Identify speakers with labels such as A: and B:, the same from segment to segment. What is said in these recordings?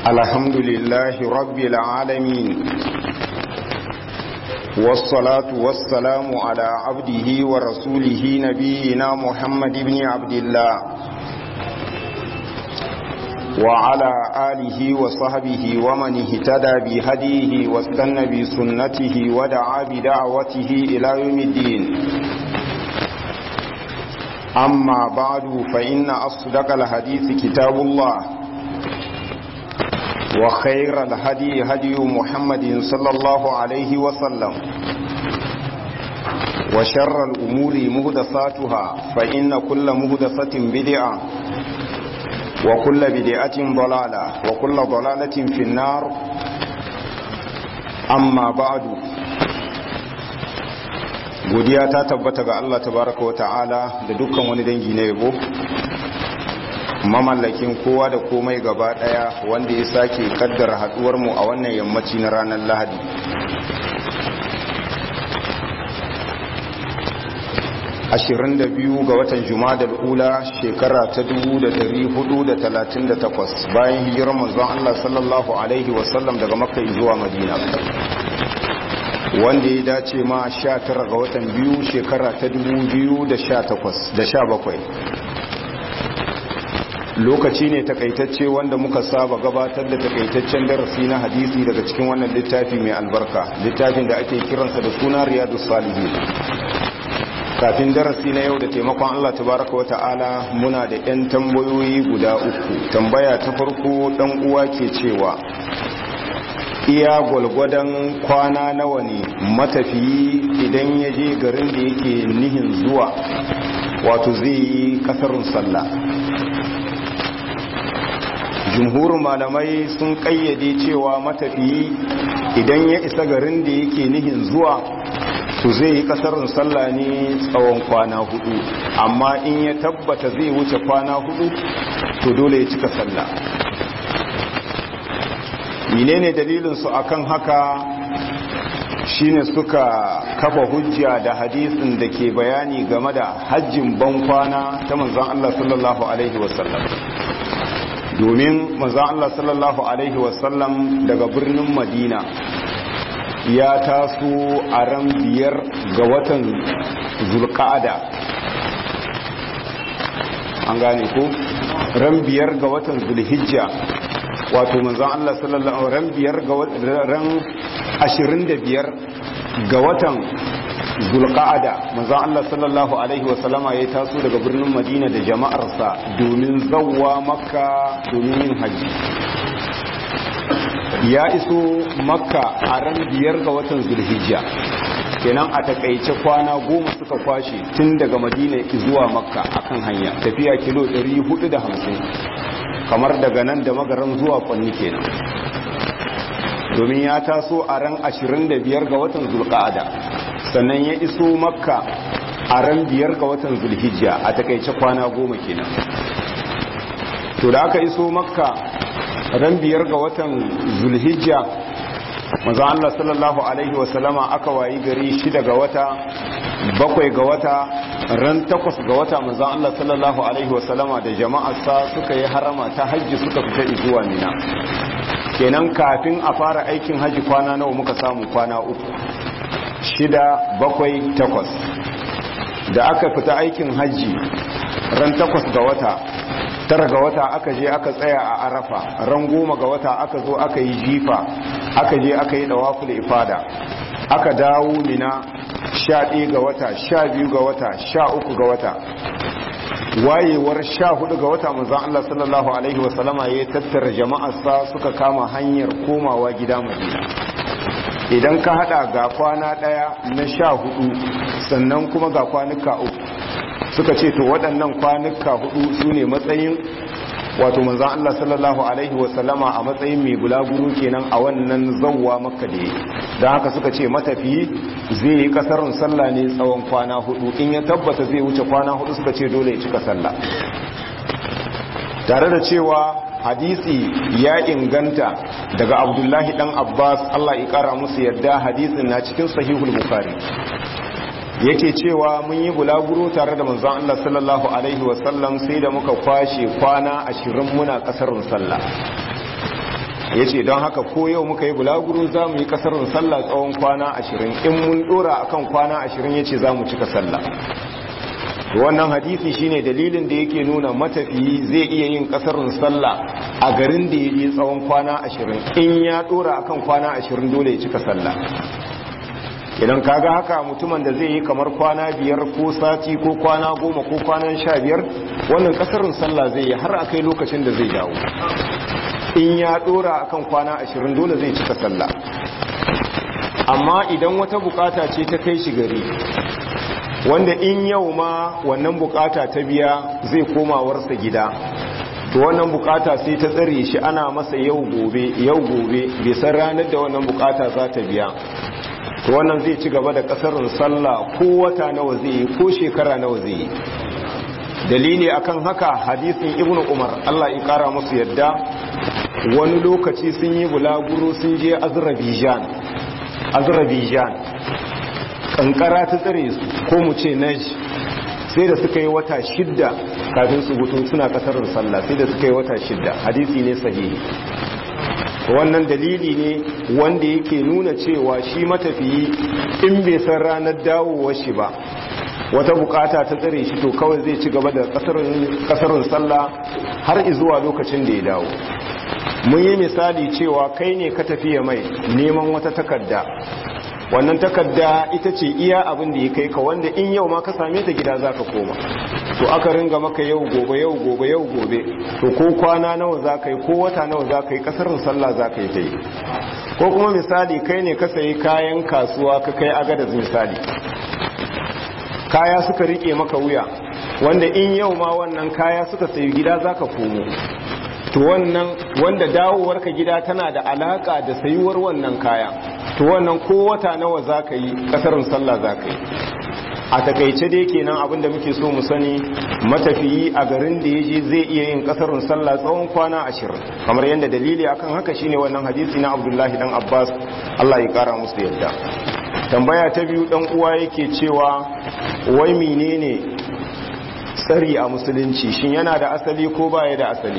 A: الحمد لله رب العالمين والصلاة والسلام على عبده ورسوله نبينا محمد بن عبد الله وعلى آله وصحبه ومن اهتدى بهديه واستنى بسنته ودعا بدعوته إلى يوم الدين أما بعد فإن أصدق الحديث كتاب الله وخير الهدي هدي محمد صلى الله عليه وسلم وشر الأمور مهدساتها فإن كل مهدسة بدعة وكل بدعة ضلالة وكل ضلالة في النار أما بعد godiya ta tabbata ga Allah tabaraka wa ta'ala da dukkan wani dangi na yabo mamallakin kowa da komai gaba daya wanda ya sake kaddara haduwar mu a wannan yammaci na ranar Lahadi 22 ga watan Jumadal Ula shekara ta 1438 bayan hijirar manzon Allah sallallahu alaihi wasallam daga Makka zuwa Madina wanda ya dace ma 19 ga watan biyu shekara ta 2017 lokaci ne takaitacce wanda muka saba gabatar da takaitaccen darasi na hadisi daga cikin wannan littafi mai albarka littafin da ake kiransa da suna riyadu salihin kafin darasi na yau da taimakon Allah tabaraka wata'ala muna da 'yan tambayoyi guda uku tambaya ta farko dan uwa ke cewa iya gwalgwadon kwana nawa ne matafiyi idan ya je garin da yake nihin zuwa wato zai yi kasarun sallah jumhurin malamai sun kayyade cewa matafiyi idan ya isa garin da yake nihin zuwa to zai yi kasarun sallah ne tsawon kwana hudu amma in ya tabbata zai wuce kwana hudu to dole ya cika sallah menene dalilinsu akan haka shine suka kafa hujja da hadisin da ke bayani game da hajjin bankwana ta manzon Allah sallallahu alaihi wasallam domin manzon Allah sallallahu alaihi wasallam daga birnin Madina ya taso a ran biyar ga watan zulqa'ada an gane ko ran biyar ga watan zulhijja wato manzon Allah sallallahu alaihi ran biyar ga ran 25 ga watan zulqa'ada manzon Allah sallallahu alaihi wasallama ya taso daga birnin Madina da jama'arsa domin zawwa makka domin yin haji ya iso makka a ran biyar ga watan zulhijja kenan a takaice kwana goma suka kwashe tun daga madina zuwa makka akan hanya tafiya kilo 450 kamar daga nan da magaran zuwa kwanni kenan domin ya taso a ran 25 ga watan zulqa'ada sannan ya iso makka a ran biyar ga watan zulhijja a takaice kwana goma kenan to da aka iso makka ran biyar ga watan zulhijja maza Allah sallallahu alaihi wasallama aka wayi gari shida ga wata bakwai ga wata ran takwas ga wata maza Allah sallallahu alaihi wasallama da jama'arsa suka yi harama ta hajji suka fita zuwa mina kenan kafin a fara aikin hajji kwana nawa muka samu kwana uku shida bakwai takwas da aka fita aikin hajji ran takwas ga wata tara ga wata aka je aka tsaya a arafa ran goma ga wata aka zo aka yi jifa aka je aka yi dawaful ifada aka dawo mina sha ɗaya ga wata sha biyu ga wata sha uku ga wata wayewar sha hudu ga wata manzan Allah sallallahu alaihi wasallama ya tattara jama'arsa suka kama hanyar komawa gida madina idan ka hada ga kwana ɗaya na sha hudu sannan kuma ga kwanuka uku suka ce to waɗannan kwanuka hudu su ne matsayin wato manzan Allah sallallahu Alaihi wasallama a matsayin mai bulaguro kenan a wannan zauwa makka da don haka suka ce matafiyi zai yi kasarun sallah ne tsawon kwana hudu in ya tabbata zai wuce kwana hudu suka ce dole ya cika sallah tare da cewa hadisi ya inganta daga abdullahi dan abbas Allah ya kara musu yadda hadisin na cikin sahihul bukhari yake cewa mun yi bulaguro tare da manzon Allah sallallahu alaihi wasallam sai da muka kwashe kwana ashirin muna kasarun sallah ya ce don haka ko yau muka yi bulaguro za mu yi kasarin sallah tsawon kwana ashirin in mun dora akan kwana ashirin ya ce za mu cika sallah wannan hadisi shine dalilin da yake nuna matafiyi zai iya yin kasarin sallah a garin da ya yi tsawon kwana ashirin in ya dora akan kwana ashirin dole ya cika sallah idan kaga haka mutumin da zai yi kamar kwana biyar ko sati ko kwana goma ko kwanan sha biyar wannan kasarin sallah zai yi har a kai lokacin da zai dawo in ya dora akan kwana ashirin dole zai cika sallah amma idan wata bukata ce ta kai shi gari wanda in yau ma wannan bukata ta biya zai komawarsa gida to wannan bukata sai ta tsare shi ana masa yau gobe yau gobe bai san ranar da wannan bukata za ta biya to wannan zai ci gaba da kasarin sallah ko wata nawa zai yi ko shekara nawa zai yi dalili akan haka hadisin ibnu umar Allah ya kara musu yadda wani lokaci sun yi bulaguro sun je azerbaijan azerbaijan kankara ta tsare su ko mu ce naj sai da suka yi wata shidda kafin su hutu suna kasarar sallah sai da suka yi wata shidda hadisi ne sahihi wannan dalili ne wanda yake nuna cewa shi matafiyi in bai san ranar dawowar shi ba wata bukata ta tsare shi to kawai zai ci gaba da kasarin sallah har izuwa lokacin da ya dawo mun yi misali cewa kai ne ka tafiya mai neman wata takarda wannan takarda ita ce iya abin da ya kai ka wanda in yau ma ka same ta gida za ka koma to aka ringa maka yau gobe yau gobe yau gobe to ko kwana nawa za ka yi ko wata nawa za ka yi kasarin sallah za ka yi ta yi ko kuma misali kai ne ka sayi kayan kasuwa ka kai agadaz misali kaya suka rike maka wuya wanda in yau ma wannan kaya suka sayi gida za ka komo to wannan wanda dawowarka gida tana da alaka da sayuwar wannan kaya to wannan ko wata nawa za ka yi kasarin sallah za ka yi a takaice dai kenan abinda muke so mu sani matafiyi a garin da ya je zai iya yin kasarin sallah tsawon kwana ashirin kamar yadda dalili akan haka shine wannan hadisi na abdullahi dan abbas allah ya kara musu yadda tambaya ta biyu dan uwa yake cewa wai menene tsari a musulunci shin yana da asali ko baya da asali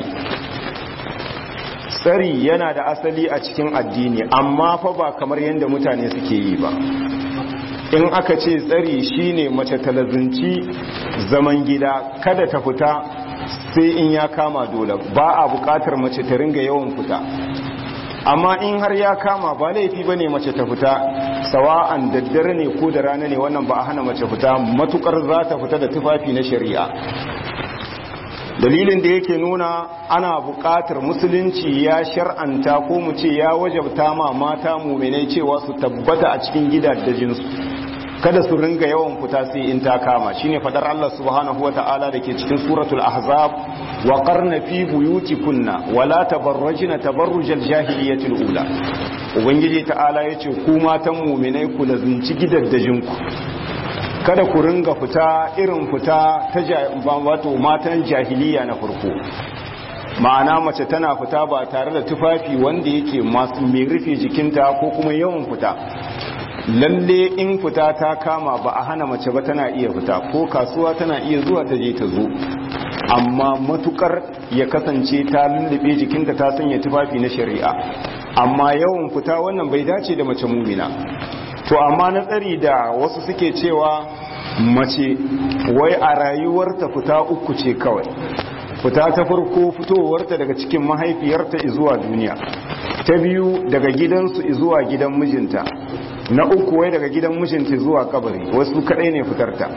A: tsari yana da asali a cikin addini amma fa ba kamar yadda mutane suke yi ba in aka ce tsari shine mace talazinci zaman gida kada ta fita sai in ya kama dole ba a bukatar mace ta ringa yawan fita amma in har ya kama ba laifi bane mace ta fita sawa'an daddare ne ko da rana ne wannan ba a hana mace fita matukar za ta fita da tufafi na shari'a dalilin da yake nuna ana buƙatar musulunci ya shar'anta ko mu ce ya wajabta ma mata muminai cewa su tabbata a cikin gidajensu kada su ringa yawan fita sai in ta kama shine fadar Allah subhanahu wata'ala da ke cikin suratul ahzab wa qarna fi buyutikunna wala tabarrajna tabarrujal jahiliyatil ula ubangiji ta'ala yace ku matan muminai ku lazunci gidajenku kada ku ringa fita irin fita ta wato matan jahiliya na farko ma'ana mace tana fita ba tare da tufafi wanda yake masu mai rufe jikinta ko kuma yawan fita lalle in fita ta kama ba a hana mace ba tana iya fita ko kasuwa tana iya zuwa ta je ta zo amma matukar ya kasance ta lullube jikinta ta sanya tufafi na shari'a amma yawan fita wannan bai dace da mace mumina to amma na tsari da wasu suke cewa mace wai a rayuwarta fita uku ce kawai fita ta farko fitowarta daga cikin mahaifiyarta zuwa duniya ta biyu daga gidansu zuwa gidan mijinta na uku wai daga gidan mijinta zuwa kabari wasu kadai ne fitarta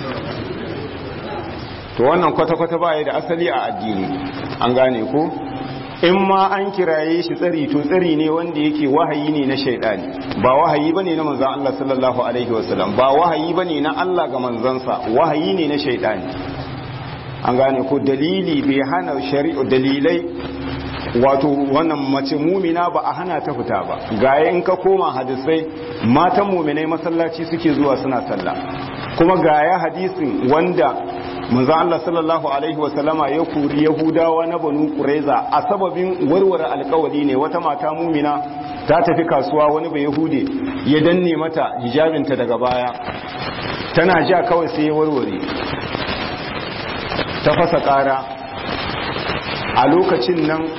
A: to wannan kwata-kwata baya da asali a addini an gane ko in ma an kiraye shi tsari to tsari ne wanda yake wahayi ne na shaidani ba wahayi bane na manzon Allah sallallahu alaihi wasallam ba wahayi bane na Allah ga manzansa wahayi ne na shaidani an gane ko dalili bai hana shari'u dalilai wato wannan mace mumina ba a hana ta fita ba ga in ka koma hadisai matan muminai masallaci suke zuwa suna sallah kuma ga ya hadisin wanda manzo Allah sallallahu alaihi wasallama ya kuri yahudawa na banu quraiza a sababin warware alkawari ne wata mata mumina ta tafi kasuwa wani bai yahude ya danne mata hijabinta daga baya tana ja kawai sai ya warware ta fasa kara a lokacin nan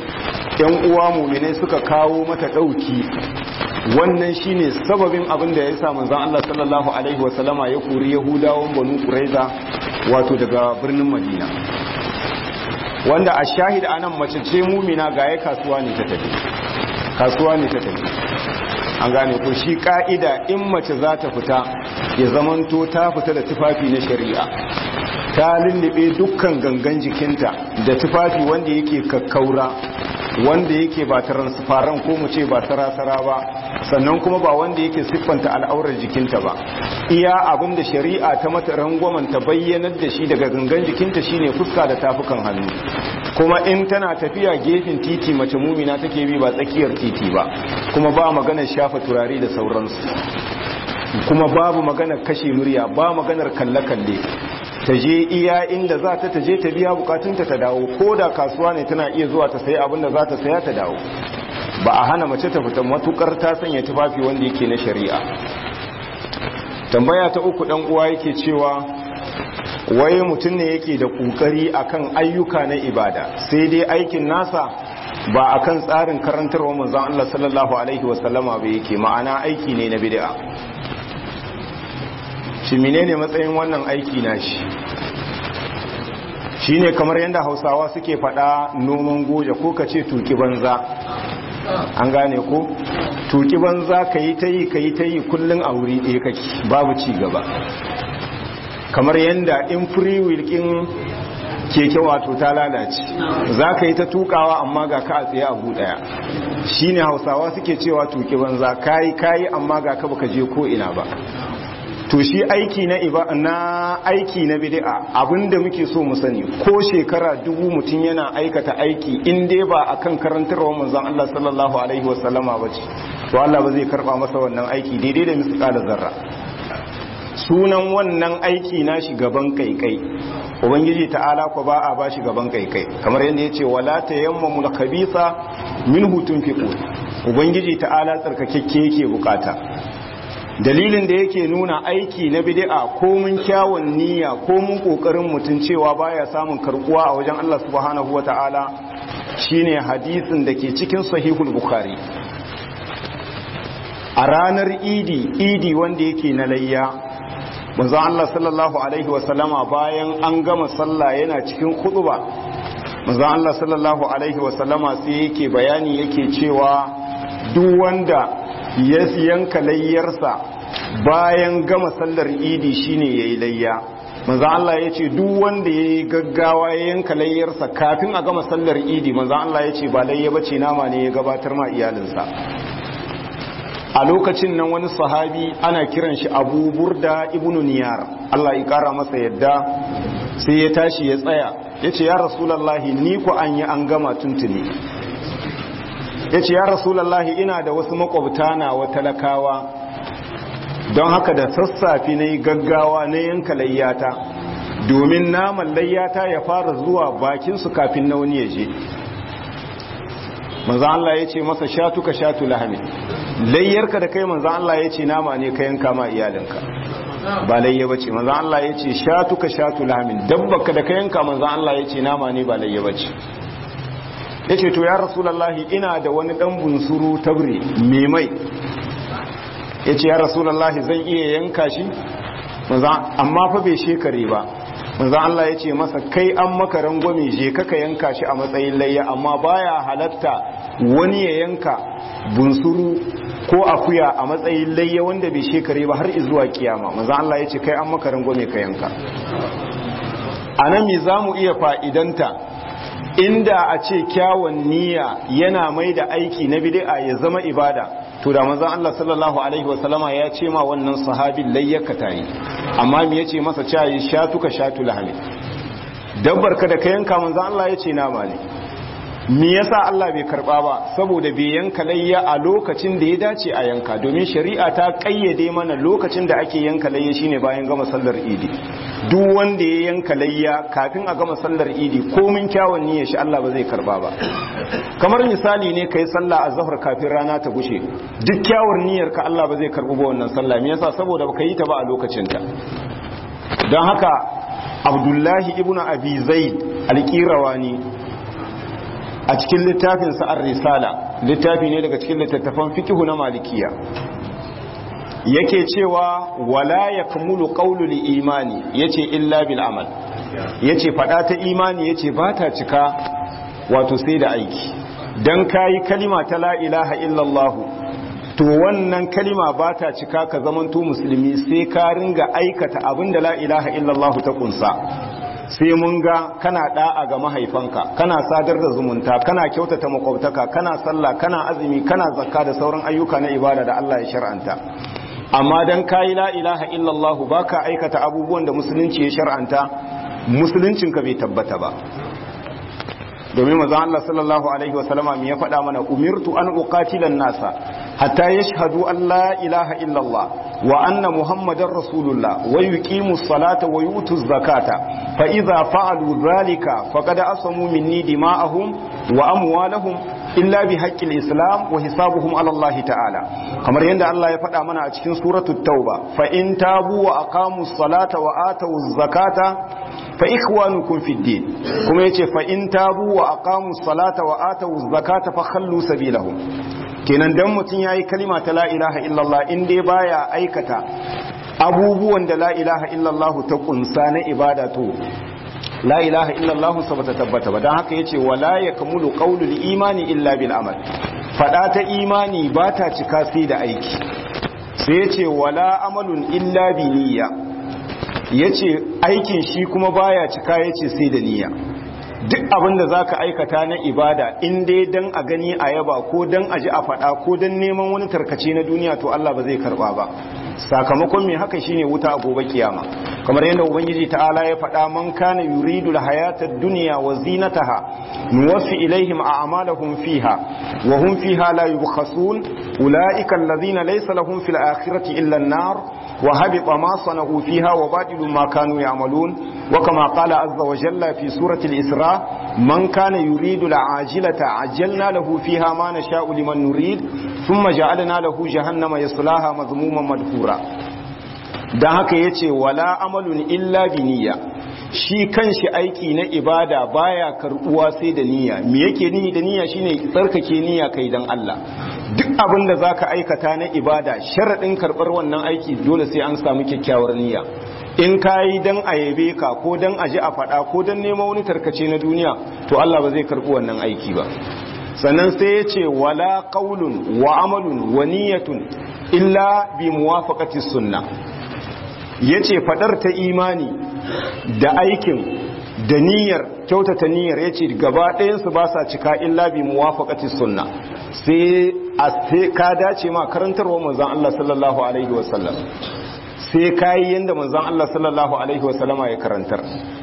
A: yan uwa muminai suka kawo mata ɗauki wannan shine sababin abin da ya sa manzon Allah sallallahu alaihi wasallama ya kori yahudawan banu quraiza wato daga birnin madina wanda a shahid anan mace ce mumina ga ya kasuwa ne ta tafi kasuwa ne ta tafi an gane ko shi ka'ida in mace za ta fita ya zamanto ta fita da tufafi na shari'a ta lullube dukkan gangan jikinta da tufafi wanda yake kakkaura wanda yake ba transparent ko mu ce ba sarasara ba sannan kuma ba wanda yake siffanta al'aurar jikinta ba iya abin da shari'a ta mata rangwamen ta bayyanar da shi daga gangan jikinta shine fuska da tafukan hannu kuma in tana tafiya gefen titi mace mumina take bi ba tsakiyar titi ba kuma ba maganar shafa turare da sauransu kuma babu maganar kashe murya ba maganar kalle-kalle ta je iya inda za ta taje ta biya bukatunta ta dawo ko da kasuwa ne tana iya zuwa ta sayi abin da za ta saya ta dawo ba a hana mace ta fita matukar ta sanya tufafi wanda yake na shari'a tambaya ta uku dan uwa yake cewa waye mutum ne yake da kokari akan ayyuka na ibada sai dai aikin nasa ba akan tsarin karantarwa manzon Allah sallallahu alaihi wasallama ba yake ma'ana aiki ne na bid'a shi menene matsayin wannan aiki na shi shine kamar yadda hausawa suke fada noman goja ko ka ce tuki banza an gane ko tuki banza ka yi ta yi ka yi ta yi kullum a wuri ɗaya kake babu ci gaba kamar yadda in free will kin keke wato ta lalace za ka yi ta tukawa amma ga ka a tsaye abu ɗaya shine hausawa suke cewa tuki banza kayi kayi amma ga ka baka je ko ina ba to shi aiki na iba na aiki na bid'a abinda muke so mu sani ko shekara dubu mutum yana aikata aiki in dai ba akan karantarwa manzon Allah sallallahu alaihi wasallama bace to Allah ba zai karba masa wannan aiki daidai da misqala zarra sunan wannan aiki na shi gaban kaikai ubangiji ta'ala ko ba a bashi gaban kaikai kamar yadda yace wala tayammamul khabitha minhu tunfiqun ubangiji ta'ala tsarkakekke yake bukata dalilin da yake nuna aiki na bid'a ko mun kyawun niyya ko mun kokarin mutun cewa baya samun karbuwa a wajen Allah subhanahu wataala shine hadisin da ke cikin sahihul bukhari a ranar idi idi wanda yake na layya manzon Allah sallallahu alaihi wasallama bayan an gama sallah yana cikin khutba manzon Allah sallallahu alaihi wasallama sai yake bayani yake cewa duk wanda ya yanka layyarsa bayan gama sallar idi shine yayi layya manzo Allah yace duk wanda yayi gaggawa ya yanka layyarsa kafin a gama sallar idi manzo Allah yace ba layya bace nama ne ya gabatar ma iyalinsa a lokacin nan wani sahabi ana kiran shi Abu Burda ibn Niyar Allah ya kara masa yadda sai ya tashi ya tsaya yace ya rasulullahi ni ko an yi an gama tuntuni ya ce ya rasulallahi ina da wasu makwabta na wa talakawa don haka da sassafe na yi gaggawa na yanka layyata domin naman layyata ya fara zuwa bakinsu kafin na wani ya je manzan Allah ya ce masa shatu ka shatu lahami layyarka da kai manzan Allah ya ce nama ne ka yanka ma iyalinka ba layya ba ce manzan Allah ya ce shatu ka shatu lahami dabbaka da ka yanka manzan Allah ya ce nama ne ba layya ba ce ya ce to ya rasulallahi ina da wani dan bunsuru tabre mai mai ya ce ya rasulallahi zan iya yanka shi amma fa bai shekare ba manzan Allah ya ce masa kai an maka rangwame je kaka yanka shi a matsayin layya amma baya halatta wani ya yanka bunsuru ko akuya a matsayin layya wanda bai shekare ba har izuwa kiyama manzan Allah ya ce kai an maka rangwame ka yanka a nan me za mu iya fa'idanta inda a ce kyawun niyya yana mai da aiki na bid'a ya zama ibada to da manzon Allah sallallahu alaihi wasallama ya ce ma wannan sahabin layyaka tayi amma me yace masa cayi shatuka shatu lahmi dabbar ka da ka yanka manzon Allah yace nama ne me yasa Allah bai karba ba saboda bai yanka layya a lokacin da ya dace a yanka domin shari'a ta kayyade mana lokacin da ake yanka layya shine bayan gama sallar idi duk wanda ya yanka layya kafin a gama sallar idi komin kyawun niyyar shi Allah ba zai karba ba kamar misali ne kai sallah a zahar kafin rana ta gushe duk kyawun niyyar ka Allah ba zai karbi ba wannan sallah me yasa saboda baka yi ta ba a lokacin ta don haka Abdullahi ibnu Abi Zaid al-Qirawani a cikin littafin sa'ar risala littafi ne daga cikin littattafan fikihu na malikiya yake cewa wala ya kamulu ƙaunul imani ya ce illa bil amal ya ce faɗa ta imani ya ce ba ta cika wato sai da aiki don kayi kalima ta la ilaha illallahu to wannan kalima ba ta cika ka zamanto musulmi sai ka ringa aikata abin da la ilaha illallahu ta kunsa sai mun ga kana da'a ga mahaifanka kana sadar da zumunta kana kyautata makwabtaka kana sallah kana azumi kana zakka da sauran ayyuka na ibada da Allah ya shar'anta amma dan kayi la ilaha illallah baka aikata abubuwan da musulunci ya shar'anta musuluncinka bai tabbata ba domin manzon Allah sallallahu alaihi wasallama me ya faɗa mana umirtu an uqatila nasa hatta yashhadu an la ilaha illallah wa anna muhammadar rasulullah wa yuqimu salata wa yutu zakata fa idza fa'alu dhalika faqad asamu minni dima'ahum wa amwalahum illa bi haqqil islam wa hisabuhum ala Allah ta'ala kamar yadda Allah ya faɗa mana a cikin suratul tauba fa in tabu wa aqamu salata wa atu zakata fa ikhwanukum fid din kuma yace fa in tabu wa aqamu salata wa atu zakata fa khallu sabilahum kenan dan mutun yayi kalima ta la ilaha illallah in dai baya aikata abubuwan da la ilaha illallah ta kunsa na ibada to la ilaha illallah sa bata tabbata ba dan haka yace wala yakmulu qawlul imani illa bil amal fada ta imani ba ta cika sai da aiki sai yace wala amalun illa bi niyya yace aikin shi kuma baya cika yace sai da niyya duk abin da zaka aikata na ibada in dai dan a gani a yaba ko dan a ji a fada ko dan neman wani tarkace na duniya to Allah ba zai karba ba sakamakon mai haka shine wuta a gobe kiyama kamar yadda ubangiji ta'ala ya faɗa man kana yuridu alhayata ad-dunya wa zinataha nuwaffi ilaihim a'malahum fiha wa hum fiha la yubkhasun ulaika alladhina laysa lahum fil akhirati illa an-nar wa habita ma sana'u fiha wa batilu ma kanu ya'malun wa kama qala azza wa jalla fi surati al-isra man kana yuridu al-ajilata ajjalna lahu fiha ma nasha'u liman nurid thumma ja'alna lahu jahannama yaslaha madhmuman madhura dan haka yace wala amalun illa bi niyya shi kanshi aiki na ibada baya karbuwa sai da niyya me yake nihi da niyya shine tsarkake niyya kai dan Allah duk abin da zaka aikata na ibada sharadin karbar wannan aiki dole sai an samu kyakkyawar niyya in kayi dan a yabe ka ko dan a ji a faɗa ko dan neman wani tarkace na duniya to Allah ba zai karbi wannan aiki ba sannan sai ya ce wala qaulun wa amalun wa niyyatun illa bi muwafaqati sunna yace fadar ta imani da aikin da niyyar kyautata niyyar yace gaba ɗayan su ba sa cika illa bi muwafaqati sunna sai a sai ka dace ma karantarwa manzon Allah sallallahu alaihi wasallam sai kai yanda manzon Allah sallallahu alaihi wasallama ya karantar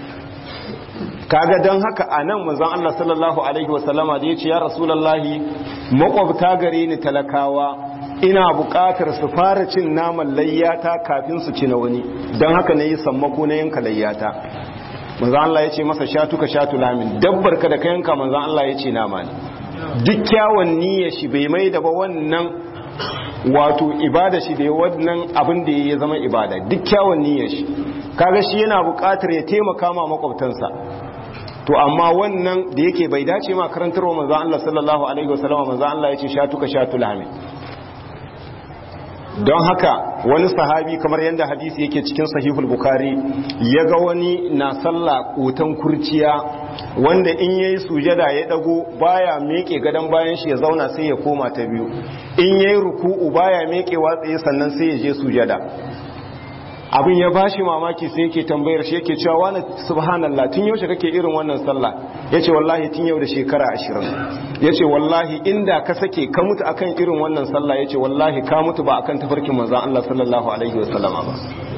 A: kaga don haka a nan manzon Allah sallallahu alaihi wasallama da ya ce ya rasulallahi makwabta gare ni talakawa ina buƙatar su fara cin naman layyata kafin su ci na wani don haka na yi sammako na yanka layyata manzon Allah ya ce masa shatuka shatu lamin dabbar ka da ka yanka manzon Allah ya ce nama ne duk kyawun niyyar shi bai mai da ba wannan wato ibada shi da wannan abin da ya zama ibada duk kyawun niyyar shi kaga shi yana buƙatar ya taimaka ma makwabtansa to amma wannan da yake bai dace ma karantarwa manzo Allah sallallahu alaihi wasallam manzo Allah yace shatuka shatul hamid don haka wani sahabi kamar yadda hadisi yake cikin sahihul bukhari ya ga wani na sallah kotan kurciya wanda in yayi sujada ya dago baya meke gadan bayan shi ya zauna sai ya koma ta biyu in yayi ruku'u baya meke watsaye sannan sai ya je sujada abin ya bashi mamaki sai yake tambayar shi yake cewa wani subhanallah tun yaushe kake irin wannan sallah yace wallahi tun yau da shekara ashirin yace wallahi inda ka sake ka mutu akan irin wannan sallah yace wallahi ka mutu ba akan tafarkin manzon Allah sallallahu alaihi wasallama ba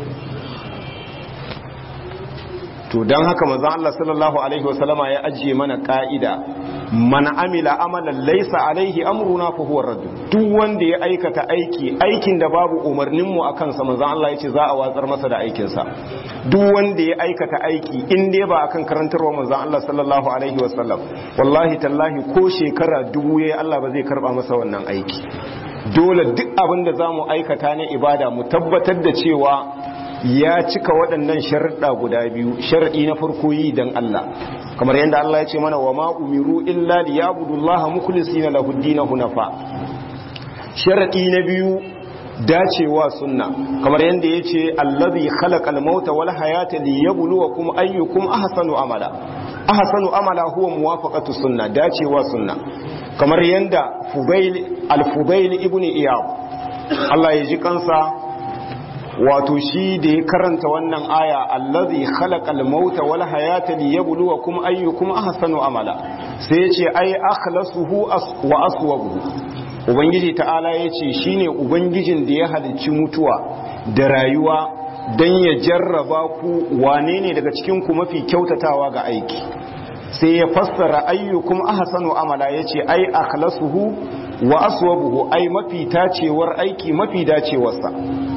A: to dan haka manzon Allah sallallahu alaihi wasallama ya ajiye mana ka'ida man amila amalan laysa alaihi amruna fa huwa radd duk wanda ya aikata aiki aikin da babu umarnin mu akan sa manzon Allah yace za a watsar masa da aikin sa duk wanda ya aikata aiki in dai ba akan karantarwa manzon Allah sallallahu alaihi wasallam wallahi tallahi ko shekara dubu yayi Allah ba zai karba masa wannan aiki dole duk abin da zamu aikata na ibada mu tabbatar da cewa ya cika waɗannan sharaɗa guda biyu sharaɗi na farko yi don Allah kamar yadda Allah ya ce mana wa ma umiru illa liyabudullaha mukhlisina lahu ad-din hunafa sharadi na biyu dacewa sunna kamar yadda ya ce allazi khalaqal mauta wal hayata liyabluwakum ayyukum ahsanu amala ahsanu amala huwa muwafaqatu sunna dacewa sunna kamar yadda fudail al-fudail ibn iyad Allah ya ji kansa wato shi da ya karanta wannan aya allazi khalaqal mauta wal hayata liyabluwakum ayyukum ahsanu amala sai ya ce ai akhlasuhu wa aswabuhu ubangiji ta'ala ya ce shi ne ubangijin da ya halicci mutuwa da rayuwa don ya jarraba ku wane ne daga cikinku mafi kyautatawa ga aiki sai ya fassara ayyukum ahsanu amala ya ce ai akhlasuhu wa aswabuhu ai mafi tacewar aiki mafi dacewarsa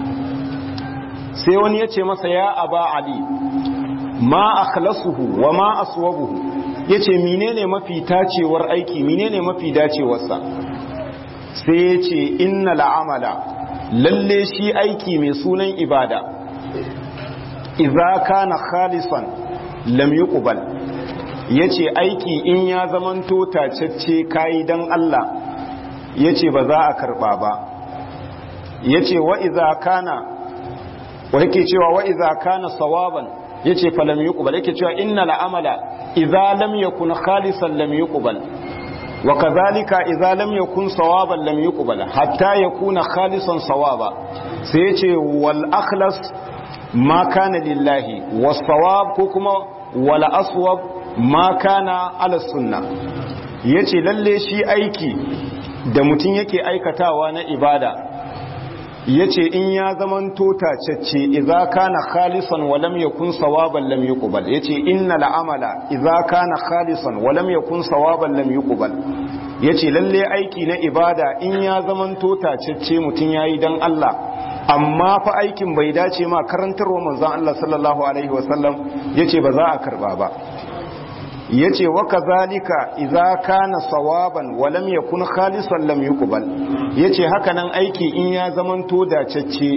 A: sai wani ya ce masa ya aba ali ma akhlasuhu wa ma aswabuhu ya ce menene mafi tacewar aiki menene mafi dacewarsa sai ya ce inna la'amala lalle shi aiki mai sunan ibada iza kana khalisan lam yuqbal yace aiki in ya zamanto tacecce kai dan Allah yace ba za a karba ba yace wa iza kana wa yake cewa wa iza kana sawaban yace fa lam yuqbal yake cewa inna la'amala idza lam yakun khalisan lam yuqbal وكذلك إذا لم يكن صوابا لم يقبل حتى يكون خالصا صوابا سيتي والأخلص ما كان لله والصواب كما ولا أصوب ما كان على السنة yace lalle shi aiki da mutum yake aikatawa na ibada yace in ya zamanto tacecce idza kana khalisan wa lam yakun sawaban lam yuqbal yace innal amala idza kana khalisan wa lam yakun sawaban lam yuqbal yace lalle aiki na ibada in ya zamanto tacecce mutun yayi dan Allah amma fa aikin bai dace ma karantarwa manzon Allah sallallahu alaihi wasallam yace ba za a karba ba yace wa kazalika idza kana sawaban wa lam yakun khalisan lam yuqbal yace haka nan aiki in ya zamanto dacecce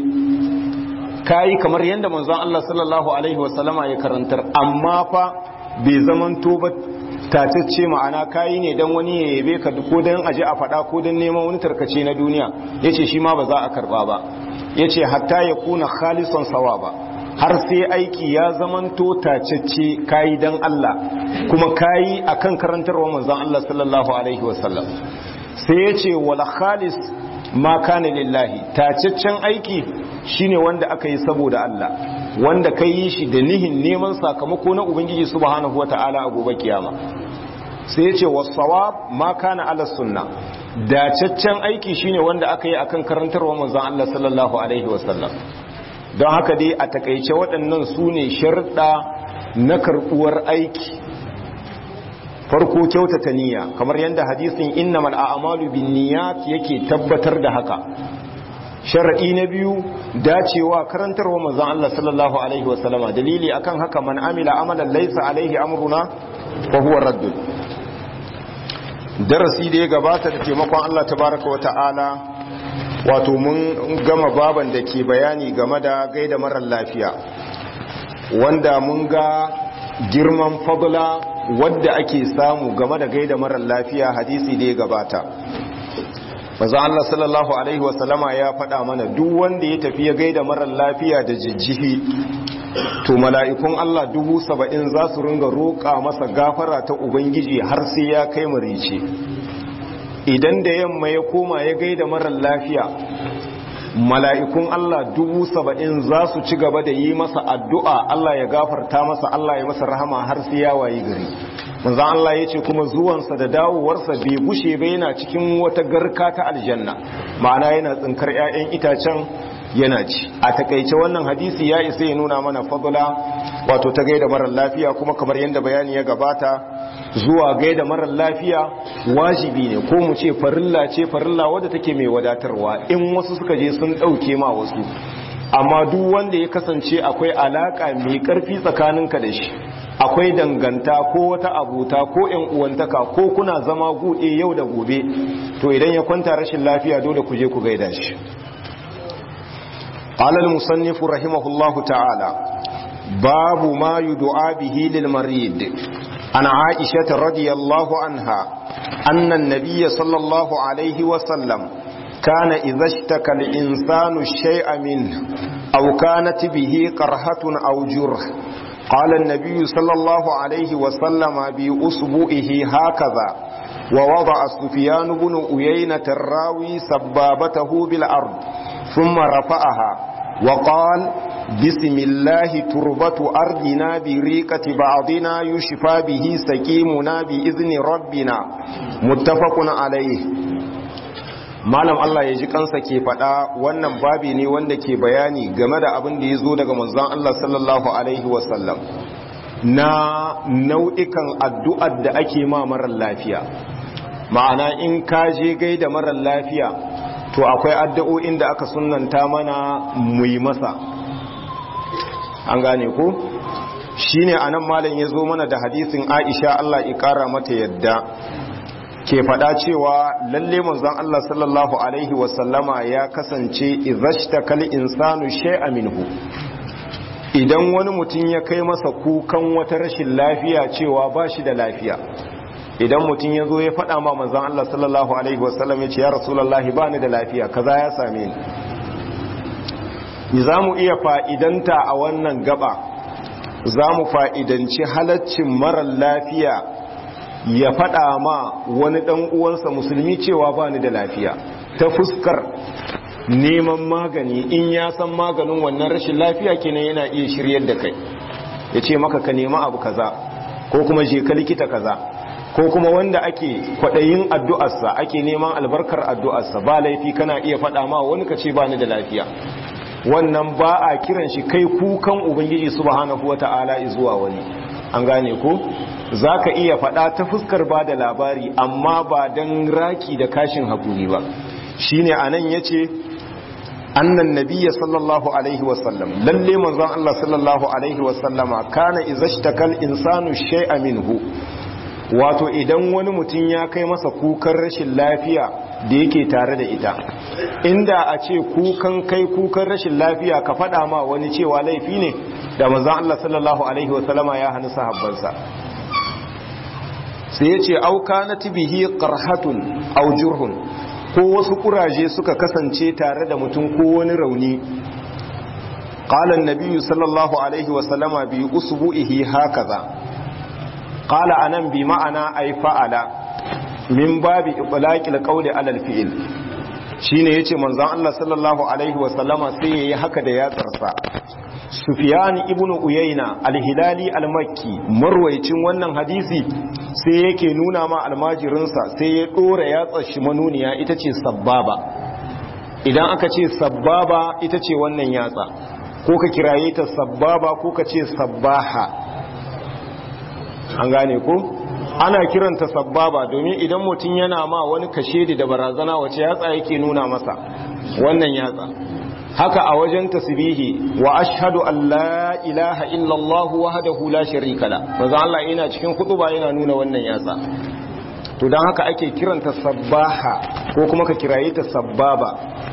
A: kai kamar yanda manzon Allah sallallahu alaihi wasallama ya karantar amma fa bai zamanto ba tatacce ma'ana kayi ne dan wani ya yabe ka ko dan aje a fada ko dan neman wani tarkace na duniya yace shi ma ba za a karba ba yace hatta ya kuna khalisan sawaba har sai aiki ya zamanto tacecce kayi dan Allah kuma kayi akan karantarwa manzon Allah sallallahu alaihi wasallam sai yace wala khalis ma kana lillahi taceccen aiki shine wanda aka yi saboda Allah wanda kai yi shi da nihin neman sakamako na ubangiji subhanahu wataala a gobe kiyama sai yace was-sawab ma kana ala sunna dacaccen aiki shine wanda aka yi akan karantarwa manzon Allah sallallahu alaihi wasallam don haka dai a takaice waɗannan su ne sharɗa na karɓuwar aiki farko kyautata niyya kamar yadda hadisin innamal a'malu binniyat yake tabbatar da haka shar'i na biyu dacewa karantarwa manzon Allah sallallahu alaihi wasallama dalili akan haka man amila amalan laysa alaihi amruna fa huwa radd darasi da ya gabata da taimakon Allah tabaraka wa ta'ala wato mun gama baban da ke bayani game da gaida marar lafiya wanda mun ga girman fadla wadda ake samu game da gaida marar lafiya hadisi da ya gabata maza Allah sallallahu alaihi wasallama ya faɗa mana duk wanda ya tafi ya gaida marar lafiya da jijjihi to mala'ikun Allah dubu saba'in za su ringa roƙa masa gafara ta Ubangiji har sai ya kai marice idan da yamma ya koma ya gaida marar lafiya mala'ikun Allah dubu saba'in za su ci gaba da yi masa addu'a Allah ya gafarta masa Allah ya masa rahama har sai ya wayi gari manzan Allah ya ce kuma zuwansa da dawowarsa bai gushe bai yana cikin wata garka ta aljanna ma'ana yana tsinkar 'ya'yan itacen yana ci a takaice wannan hadisi ya isa ya nuna mana fadula wato ta gaida marar lafiya kuma kamar yadda bayani ya gabata zuwa gaida marar lafiya wajibi ne ko mu ce farilla ce farilla wadda take mai wadatarwa in wasu suka je sun ɗauke ma wasu amma duk wanda ya kasance akwai alaka mai karfi tsakaninka da shi akwai danganta ko wata abuta ko yan uwantaka ko kuna zama guɗe yau da gobe to idan ya kwanta rashin lafiya dole ku je ku gaida shi قال المصنف رحمه الله تعالى باب ما يدعى به للمريض عن عائشة رضي الله عنها أن النبي صلى الله عليه وسلم كان إذا اشتكى الإنسان الشيء منه أو كانت به قرحة أو جرح قال النبي صلى الله عليه وسلم بأصبعه هكذا ووضع سفيان بن أيينة الراوي سبابته بالأرض ثم رفعها وقال بسم الله تربة أرضنا بريقة بعضنا يشفى به سكيمنا بإذن ربنا متفق عليه malam Allah ya ji kansa ke faɗa wannan babi ne wanda ke bayani game da abin da ya zo daga manzon Allah sallallahu alaihi wasallam na nau'ikan addu'ar da ake ma marar lafiya ma'ana in ka je gaida marar lafiya to akwai addu'o'in da aka sunanta mana mu yi masa an gane ko shine anan malam ya zo mana da hadisin Aisha Allah ya kara mata yadda ke fada cewa lalle manzon Allah sallallahu alaihi wasallama ya kasance idhashtakal insanu shay'a minhu idan wani mutum ya kai masa kukan wata rashin lafiya cewa ba shi da lafiya idan mutum ya zo ya fada ma manzon Allah sallallahu alaihi wasallam ya ce ya rasulullahi ba ni da lafiya kaza ya same ni ni za mu iya fa'idanta a wannan gaba za mu fa'idanci halaccin marar lafiya ya faɗa ma wani ɗan uwansa musulmi cewa ba ni da lafiya ta fuskar neman magani in ya san maganin wannan rashin lafiya kenan yana iya shiryar da kai ya ce maka ka nema abu kaza ko kuma je ka likita kaza ko kuma wanda ake kwaɗayin addu'arsa ake neman albarkar addu'arsa ba laifi kana iya faɗa ma wani ka ce ba ni da lafiya wannan ba a kiran shi kai kukan ubangiji subhanahu wata'ala zuwa wani an gane ko za ka iya faɗa ta fuskar ba da labari amma ba don raki da kashin haƙuri ba shi ne a nan ya ce annan nabiya sallallahu alaihi wasallam lalle manzon Allah sallallahu alaihi wasallama kana izashtakal insanu shay'a minhu wato idan wani mutum ya kai masa kukan rashin lafiya da yake tare da ita inda a ce kukan kai kukan rashin lafiya ka faɗa ma wani cewa laifi ne da manzon Allah sallallahu alaihi wasallama ya hannu sahabbansa sai ya ce auka na tibihi qarhatun aw jurhun ko wasu kuraje suka kasance tare da mutum ko wani rauni qala an-nabi sallallahu alaihi wasallama bi usbu'ihi hakaza qala anan bi ma'ana ay fa'ala min babi itlaqil qawli ala al-fi'l shine yace manzon Allah sallallahu alaihi wasallama sai yayi haka da yatsarsa Sufyan ibn Uyayna al-Hilali al-Makki marwayicin wannan hadisi sai yake nuna ma almajirinsa sai ya dora yatsar shi manuniya ita ce sabbaba idan aka ce sabbaba ita ce wannan yatsa ko ka kiraye ta sabbaba ko ka ce sabbaha an gane ko ana kiranta sabbaba domin idan mutum yana ma wani kashedi da barazana wace yatsa yake nuna masa wannan yatsa haka a wajen tasbihi wa ashhadu an la ilaha illallah wahdahu la sharika la manzo Allah yana cikin kutuba yana nuna wannan yatsa to dan haka ake kiranta sabbaha ko kuma ka kiraye ta sabbaba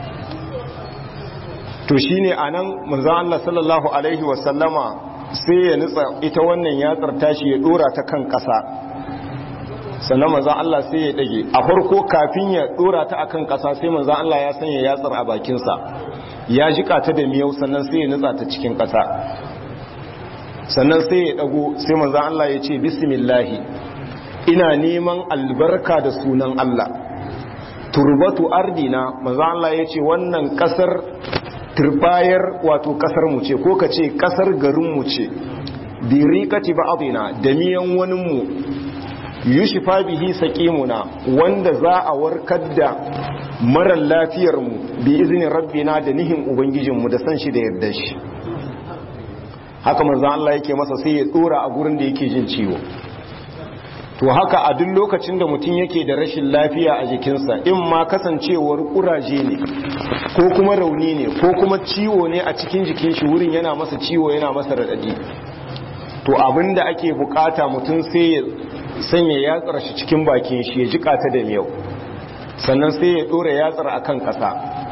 A: to shine anan manzo Allah sallallahu alaihi wa sallama sai ya nutsa ita wannan yatsar tashi ya dora ta kan kasa sannan manzo Allah sai ya dage a farko kafin ya dora ta akan kasa sai manzo Allah ya sanya yatsar a bakin sa ya jika ta da miyau sannan sai ya nutsa ta cikin ƙasa sannan sai ya dago sai manzan Allah ya ce bismillahi ina neman albarka da sunan Allah turbatu ardina manzan Allah ya ce wannan ƙasar turbayar wato ƙasar mu ce ko ka ce ƙasar garin mu ce birikati ba'adina da miyan wani mu yushifa bihi saqimuna wanda za a warkar da marar lafiyar mu bi izinin rabbina da nihin ubangijin mu da san shi da yarda shi haka manzon Allah yake masa sai ya tsora a gurin da yake jin ciwo to haka a duk lokacin da mutum yake da rashin lafiya a jikinsa in ma kasancewar kuraje ne ko kuma rauni ne ko kuma ciwo ne a cikin jikin shi wurin yana masa ciwo yana masa radadi to abinda ake bukata mutum sai ya sanya yatsar shi cikin bakin shi ya jika ta da miyau sannan sai ya dora yatsar akan kasa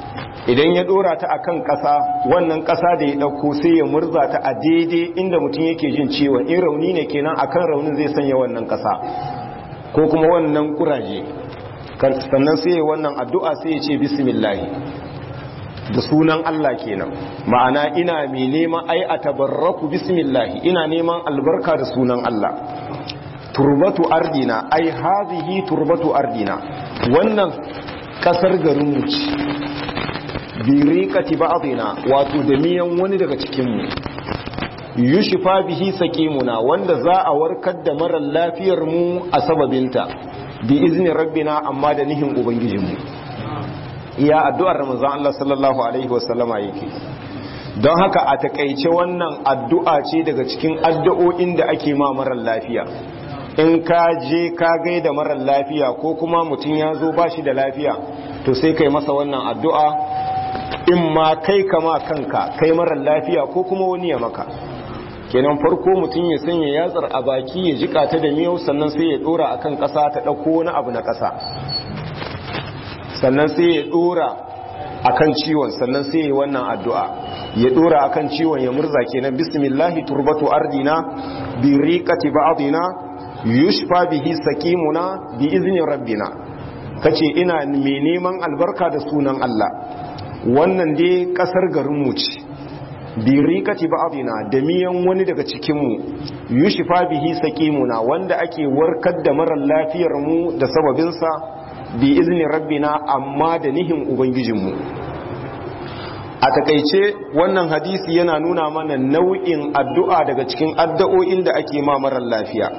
A: idan ya dora ta akan ƙasa wannan ƙasa da ya ɗauko sai ya murza ta a daidai inda mutum yake jin ciwon in rauni ne kenan akan raunin zai sanya wannan ƙasa ko kuma wannan kuraje sannan sai ya wannan addu'a sai ya ce bismillahi da sunan Allah kenan ma'ana ina mai neman ai a tabarraku bismillahi ina neman albarka da sunan Allah turbatu ardina ai hazihi turbatu ardina wannan kasar garin mu ce biriqati ba'dina wato da miyan wani daga cikin mu yushfa bihi saqimuna wanda za a warkar da marar lafiyar mu a sababinta bi izni rabbina amma da nihin ubangijinmu iya addu'ar ramazan Allah sallallahu alaihi wasallama yake don haka a takaice wannan addu'a ce daga cikin addu'o'in da ake ma marar lafiya in ka je ka gaida marar lafiya ko kuma mutum ya zo ba shi da lafiya to sai kai masa wannan addu'a in ma kai kama kanka kai marar lafiya ko kuma wani ya maka kenan farko mutum ya sanya yatsar a baki ya jika ta da miyau sannan sai ya dora akan ƙasa ta ɗauko wani abu na ƙasa sannan sai ya dora akan ciwon sannan sai ya wannan addu'a ya dora akan ciwon ya murza kenan bismillahi turbatu ardina bi riqati ba'dina yushfa bihi saqimuna bi izni rabbina kace ina mai neman albarka da sunan Allah wannan dai kasar garin mu ce bi riqati ba'dina da miyan wani daga cikin mu yushfa bihi saqimuna wanda ake warkar da marar lafiyar mu da sababin sa bi izni rabbina amma da nihin ubangijinmu a takaice wannan hadisi yana nuna mana nau'in addu'a daga cikin addu'o'in da ake ma marar lafiya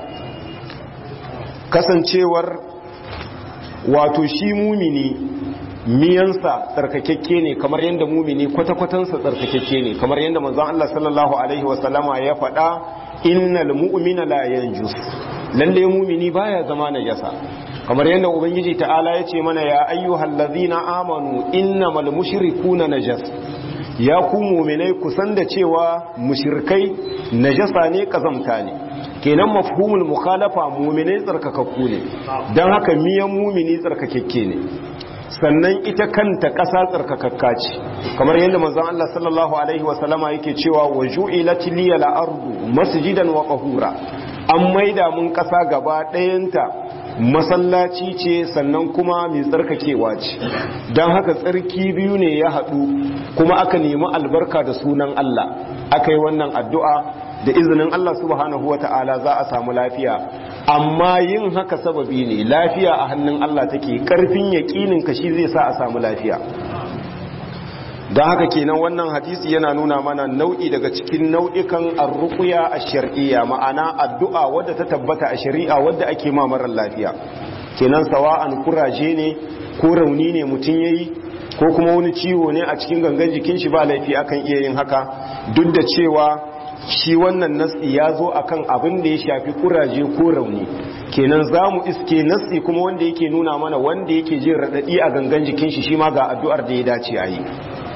A: kasancewar wato shi mumini miyansa tsarkakekke ne kamar yadda mumini kwata-kwatansa tsarkakekke ne kamar yadda manzon Allah sallallahu alaihi wasallama ya faɗa innal mu'mina la yanjus lalle mumini baya zama najasa kamar yadda ubangiji ta'ala ya ce mana ya ayyuhal ladzina amanu innamal mushrikuna najas ya ku mu'minai ku san da cewa mushrikai najasa ne kazamta ne kenan mafhumul mukhalafa mu'minai tsarkakakku ne dan haka miyan mu'mini tsarkakekke ne sannan ita kanta ƙasa tsarkakakka ce kamar yadda manzon Allah sallallahu alaihi wasallama yake cewa wa ju'ilat liyal ardu masjidan wa qahura an maida mun ƙasa gaba ɗayanta masallaci ce sannan kuma mai tsarkakewa ce don haka tsarki biyu ne ya haɗu kuma aka nemi albarka da sunan Allah aka yi wannan addu'a da izinin Allah subhanahu wata'ala za a samu lafiya amma yin haka sababi ne lafiya a hannun Allah take ƙarfin yaƙinin ka shi zai sa a samu lafiya don haka kenan wannan hadisi yana nuna mana nau'i daga cikin nau'ikan arruƙuya a shari'a ma'ana addu'a wadda ta tabbata a shari'a wadda ake ma marar lafiya kenan sawa'an kuraje ne ko rauni ne mutum yayi ko kuma wani ciwo ne a cikin gangan jikin shi ba laifi akan iya yin haka duk da cewa shi wannan nasi ya zo akan abin da ya shafi kuraje ko rauni kenan za mu iske nasi kuma wanda yake nuna mana wanda yake jin raɗaɗi a gangan jikin shi shi ma ga addu'ar da ya dace a yi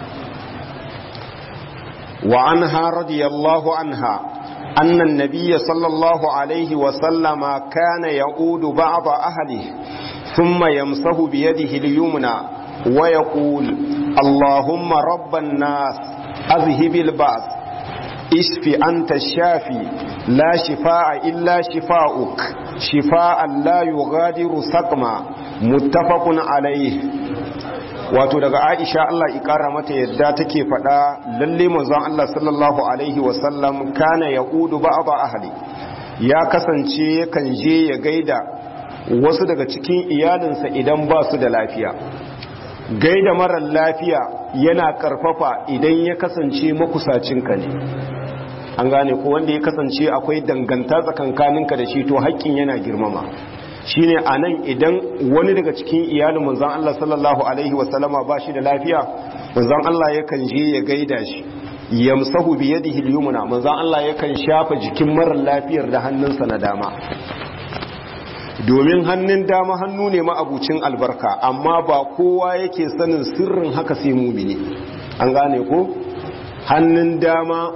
A: وعنها رضي الله عنها أن النبي صلى الله عليه وسلم كان يعود بعض أهله ثم يمسه بيده اليمنى ويقول اللهم رب الناس أذهب البأس اشف أنت الشافي لا شفاء إلا شفاؤك شفاء لا يغادر سقما متفق عليه wato daga aisha Allah ikara mata yadda take faɗa lalle manzon Allah sallallahu alaihi wasallam kana yaqudu ba'da ahli ya kasance yakan je ya gaida wasu daga cikin iyalinsa idan ba su da lafiya gaida marar lafiya yana karfafa idan ya kasance makusacinka ne an gane ko wanda ya kasance akwai danganta tsakankaninka da shi to haƙƙin yana girmama shine a nan idan wani daga cikin iyalin manzan Allah sallallahu Alaihi wasallama ba shi da lafiya manzan Allah yakan je ya gaida shi yamsahu bi yadihi al-yumna manzan Allah yakan shafa jikin marar lafiyar da hannunsa na dama domin hannun dama hannu ne ma'abucin albarka amma ba kowa yake sanin sirrin haka sai mumini an gane ko hannun dama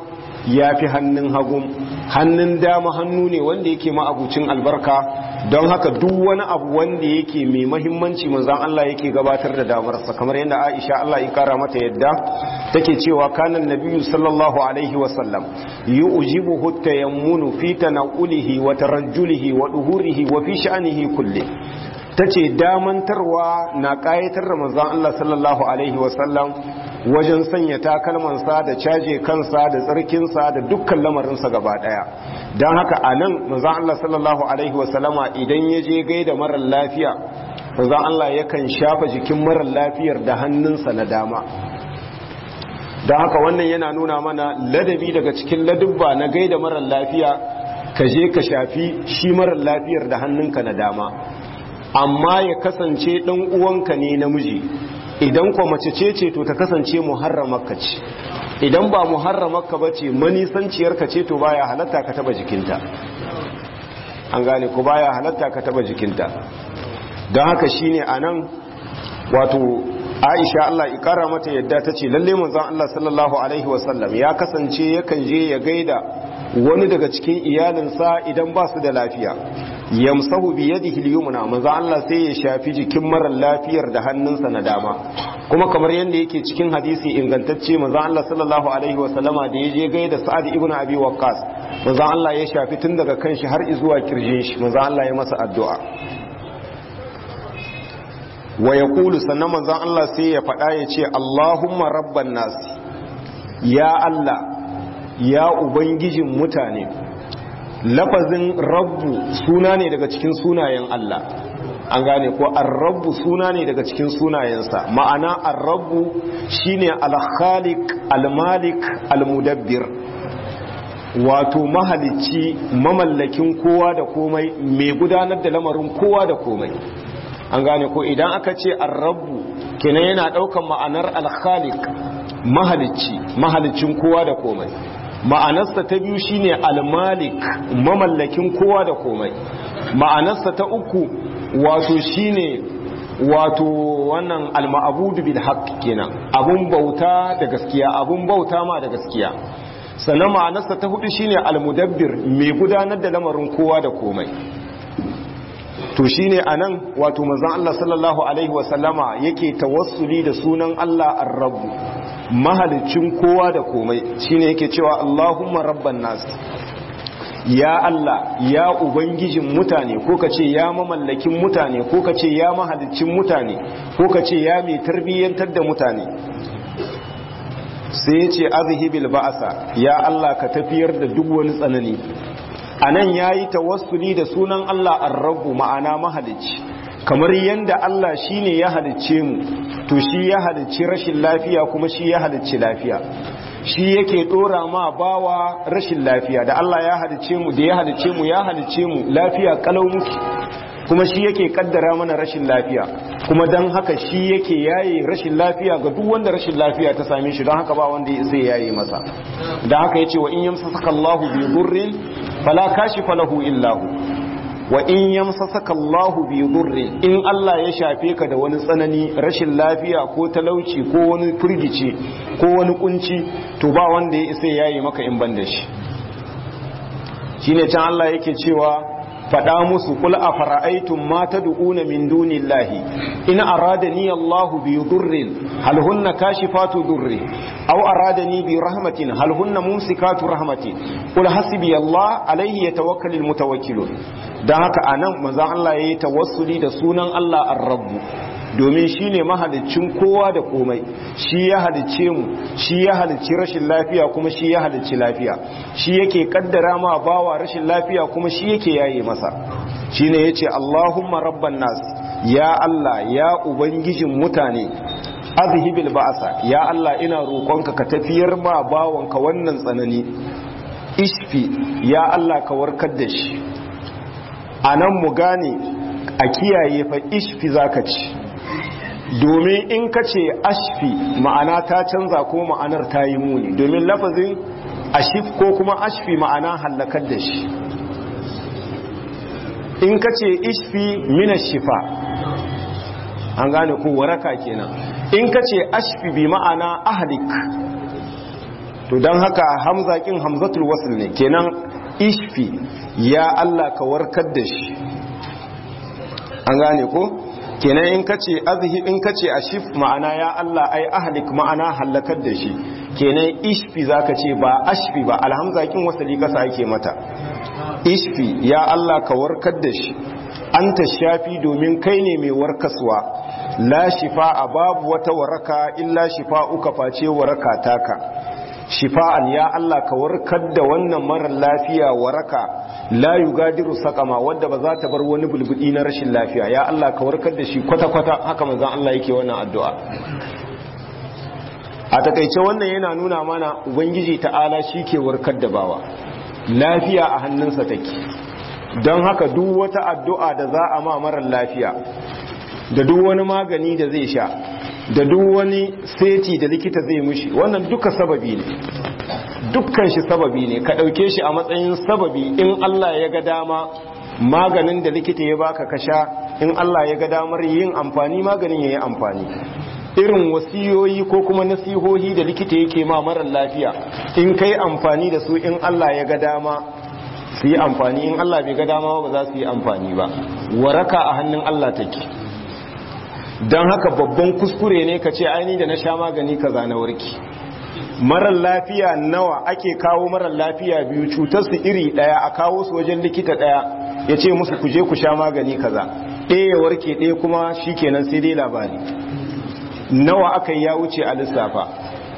A: ya fi hannun hagu hannun dama hannu ne wanda yake ma'abucin albarka don haka duk wani abu wanda yake mai mahimmanci manzan Allah yake gabatar da damarsa kamar yadda Aisha Allah ya kara mata yadda take cewa kanan nabiyyu sallallahu alaihi wasallam yu'jibuhu tayammunu fi tanawulihi wa tarajjulihi wa duhurihi wa fi sha'nihi kulli tace damantarwa na kayatar da manzon Allah sallallahu alaihi wasallam wajen sanya takalmansa da caje kansa da tsarkinsa da dukkan lamarinsa gaba daya don haka a nan manzon Allah sallallahu alaihi wasallama idan ya je gaida marar lafiya manzon Allah yakan shafa jikin marar lafiyar da hannunsa na dama don haka wannan yana nuna mana ladabi daga cikin ladubba na gaida marar lafiya ka je ka shafi shi marar lafiyar da hannunka na dama amma ya kasance dan uwanka ne namiji idan kwa mace ce ce to ta kasance muharramarka ce idan ba muharramarka ba ce manisanciyarka ce to baya halatta ka taba jikinta an gane ku baya halatta ka taba jikinta don haka shine anan wato Aisha Allah ikara mata yadda ta ce lalle manzon Allah sallallahu alaihi wasallam ya kasance yakan je ya gaida wani daga cikin iyalinsa idan ba su da lafiya yamsahu bi yadihi al-yumna manzon Allah sai ya shafi jikin marar lafiyar da hannunsa na dama kuma kamar yadda yake cikin hadisi ingantacce manzon Allah sallallahu alaihi wasallama da ya je gaida Sa'ad ibn Abi Waqqas manzon Allah ya shafi tun daga kanshi har zuwa kirjin shi manzon Allah ya masa addu'a wa ya kulu sannan manzan Allah sai ya faɗa ya ce Allahumma rabban nasi ya Allah ya Ubangijin mutane lafazin rabbu suna ne daga cikin sunayen Allah an gane ko arrabbu suna ne daga cikin sunayensa ma'ana arrabbu shine al-khaliq al-malik al-mudabbir wato mahalicci mamallakin kowa da komai mai gudanar da lamarin kowa da komai an gane ko idan aka ce arrabu kenan yana daukan ma'anar alkhaliq mahalicci mahalicin kowa da komai ma'anarsa ta biyu shine almalik mamallakin kowa da komai ma'anarsa ta uku wato shine wato wannan alma'abudu bil haqq kenan abun bauta da gaskiya abun bauta ma da gaskiya sannan ma'anarsa ta hudu shine almudabbir mai gudanar da lamarin kowa da komai to shine anan wato manzon Allah sallallahu alaihi wasallama yake tawassuli da sunan Allah ar-rabb mahalicin kowa da komai shine yake cewa Allahumma rabban nas ya Allah ya ubangijin mutane ko kace ya mamallakin mutane ko kace ya mahalicin mutane ko kace ya mai tarbiyyantar da mutane sai ya ce azhibil ba'asa ya Allah ka tafiyar da duk wani tsanani a nan ya yi tawassuli da sunan Allah arrabu ma'ana mahalicci kamar yadda Allah shi ne ya halicce mu to shi ya halicci rashin lafiya kuma shi ya halicci lafiya shi yake dora ma bawa rashin lafiya da Allah ya halicce mu da ya halicce mu ya halicce mu lafiya kalau muke kuma shi yake kaddara mana rashin lafiya kuma don haka shi yake yaye rashin lafiya ga duk wanda rashin lafiya ta same shi don haka ba wanda zai yaye masa don haka yace wa in yamsasaka Allahu bi dhurrin fala kashifa lahu illa hu wa in yamsasaka Allahu bi dhurrin in Allah ya shafe ka da wani tsanani rashin lafiya ko talauci ko wani firgici ko wani kunci to ba wanda ya isa yaye maka in ban da shi shine can Allah yake cewa faɗa musu kul a fara'aitun ma ta du'una min dunillahi in aradani Allahu bi durrin hal hunna kashifatu durri aw aradani bi rahmatin hal hunna mumsikatu rahmati kul hasbi Allah alayhi yatawakkalul mutawakkilun dan haka anan manzo Allah yayi tawassuli da sunan Allah ar-rabb domin shi ne mahalicin kowa da komai shi ya halicce mu shi ya halicci rashin lafiya kuma shi ya halicci lafiya shi yake kaddara ma bawa rashin lafiya kuma shi yake yaye masa shi ne ya ce allahumma rabban nas ya allah ya ubangijin mutane azhibil ba'asa ya allah ina roƙonka ka tafiyar ma bawanka wannan tsanani ishfi ya allah ka warkar da shi a nan mu gane a kiyaye fa ishfi zaka ci domin in ka ce ashfi ma'ana ta canza ko ma'anar ta yi muni domin lafazin ashif ko kuma ashfi ma'ana hallakar da shi in ka ce ishfi mina shifa an gane ko waraka kenan in ka ce ashfi bi ma'ana ahlik to don haka hamza kin hamzatul wasl ne kenan ishfi ya Allah ka warkar da shi an gane ko kenan in kace azhi in kace ashif ma'ana ya Allah ai ahlik ma'ana halakar da shi kenan ishfi zaka ce ba ashfi ba alhamza kin wasali kasa yake mata ishfi ya Allah ka warkar da shi anta shafi domin kai ne mai warkaswa la shifa babu wata waraka illa shifa'uka face waraka taka shifa'an ya Allah ka warkar da wannan marar lafiya waraka la yugadiru sakama wadda ba za ta bar wani bulbudi na rashin lafiya ya Allah ka warkar da shi kwata-kwata haka manzon Allah yake wannan addu'a a takaice wannan yana nuna mana ubangiji ta'ala shi ke warkar da bawa lafiya a hannunsa take don haka duk wata addu'a da za a ma marar lafiya da duk wani magani da zai sha da duk wani seti da likita zai mushi wannan duka sababi ne dukkan shi sababi ne ka ɗauke shi a matsayin sababi in Allah ya ga dama maganin da likita ya baka ka sha in Allah ya ga damar yin amfani maganin ya yi amfani irin wasiyoyi ko kuma nasihohi da likita yake ma marar lafiya in kai amfani da su in Allah ya ga dama su yi amfani in Allah bai ga dama ba za su yi amfani ba waraka a hannun Allah take don haka babban kuskure ne ka ce aini da na sha magani kaza na warki marar lafiya nawa ake kawo marar lafiya biyu cutar su iri daya a kawo su wajen likita daya ya ce musu kuje ku sha magani kaza ɗaya ya warke ɗaya kuma shi kenan sai dai labari nawa aka yi ya wuce a lissafa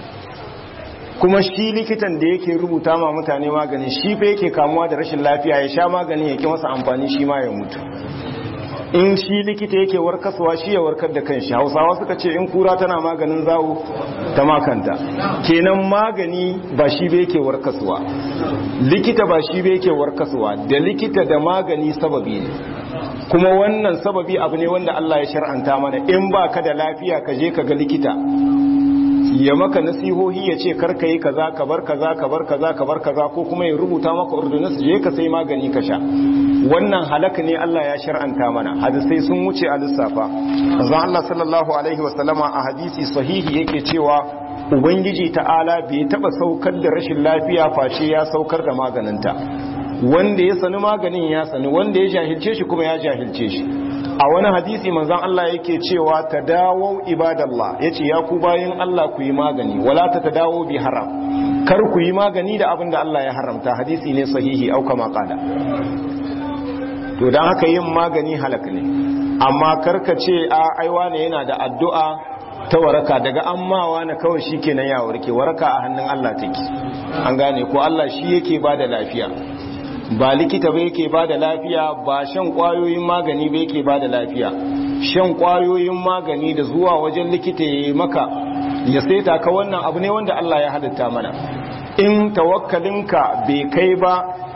A: kuma shi likitan da yake rubuta ma mutane magani shi fa yake kamuwa da rashin lafiya ya sha magani ya ki masa amfani shi ma ya mutu in shi likita yake warkaswa shi ya warkar da kanshi hausawa suka ce in kura tana maganin zawo ta makanta kenan magani ba shi ba yake warkaswa likita ba shi ba yake warkaswa da likita da magani sababi ne kuma wannan sababi abu ne wanda Allah ya shar'anta mana in ba ka da lafiya ka je ka ga likita ya maka nasihohi ya ce karka yi kaza ka bar kaza ka bar kaza ka bar kaza ko kuma ya rubuta maka ordonance je ka sai magani ka sha wannan halaka ne Allah ya shar'anta mana hadisai sun wuce a lissafa manzon Allah sallallahu alaihi wasallama a hadisi sahihi yake cewa ubangiji ta'ala bai taba saukar da rashin lafiya face ya saukar da maganinta wanda ya sani maganin ya sani wanda ya jahilce shi kuma ya jahilce shi a wani hadisi manzon Allah yake cewa tadawu ibadallah yace ya ku bayin Allah ku yi magani wala ta tadawu bi haram kar ku yi magani da abin da Allah ya haramta hadisi ne sahihi au kama qala to dan haka yin magani halak ne amma karka ce a aiwa ne yana da addu'a ta waraka daga ammawa na kawai shikenan ya warke waraka a hannun Allah take an gane ko Allah shi yake bada lafiya ba likita ba yake ba da lafiya ba shan kwayoyin magani ba yake ba da lafiya shan kwayoyin magani da zuwa wajen likita ya yi maka ya saita ka wannan abu ne wanda Allah ya halitta mana in tawakkalinka bai kai ba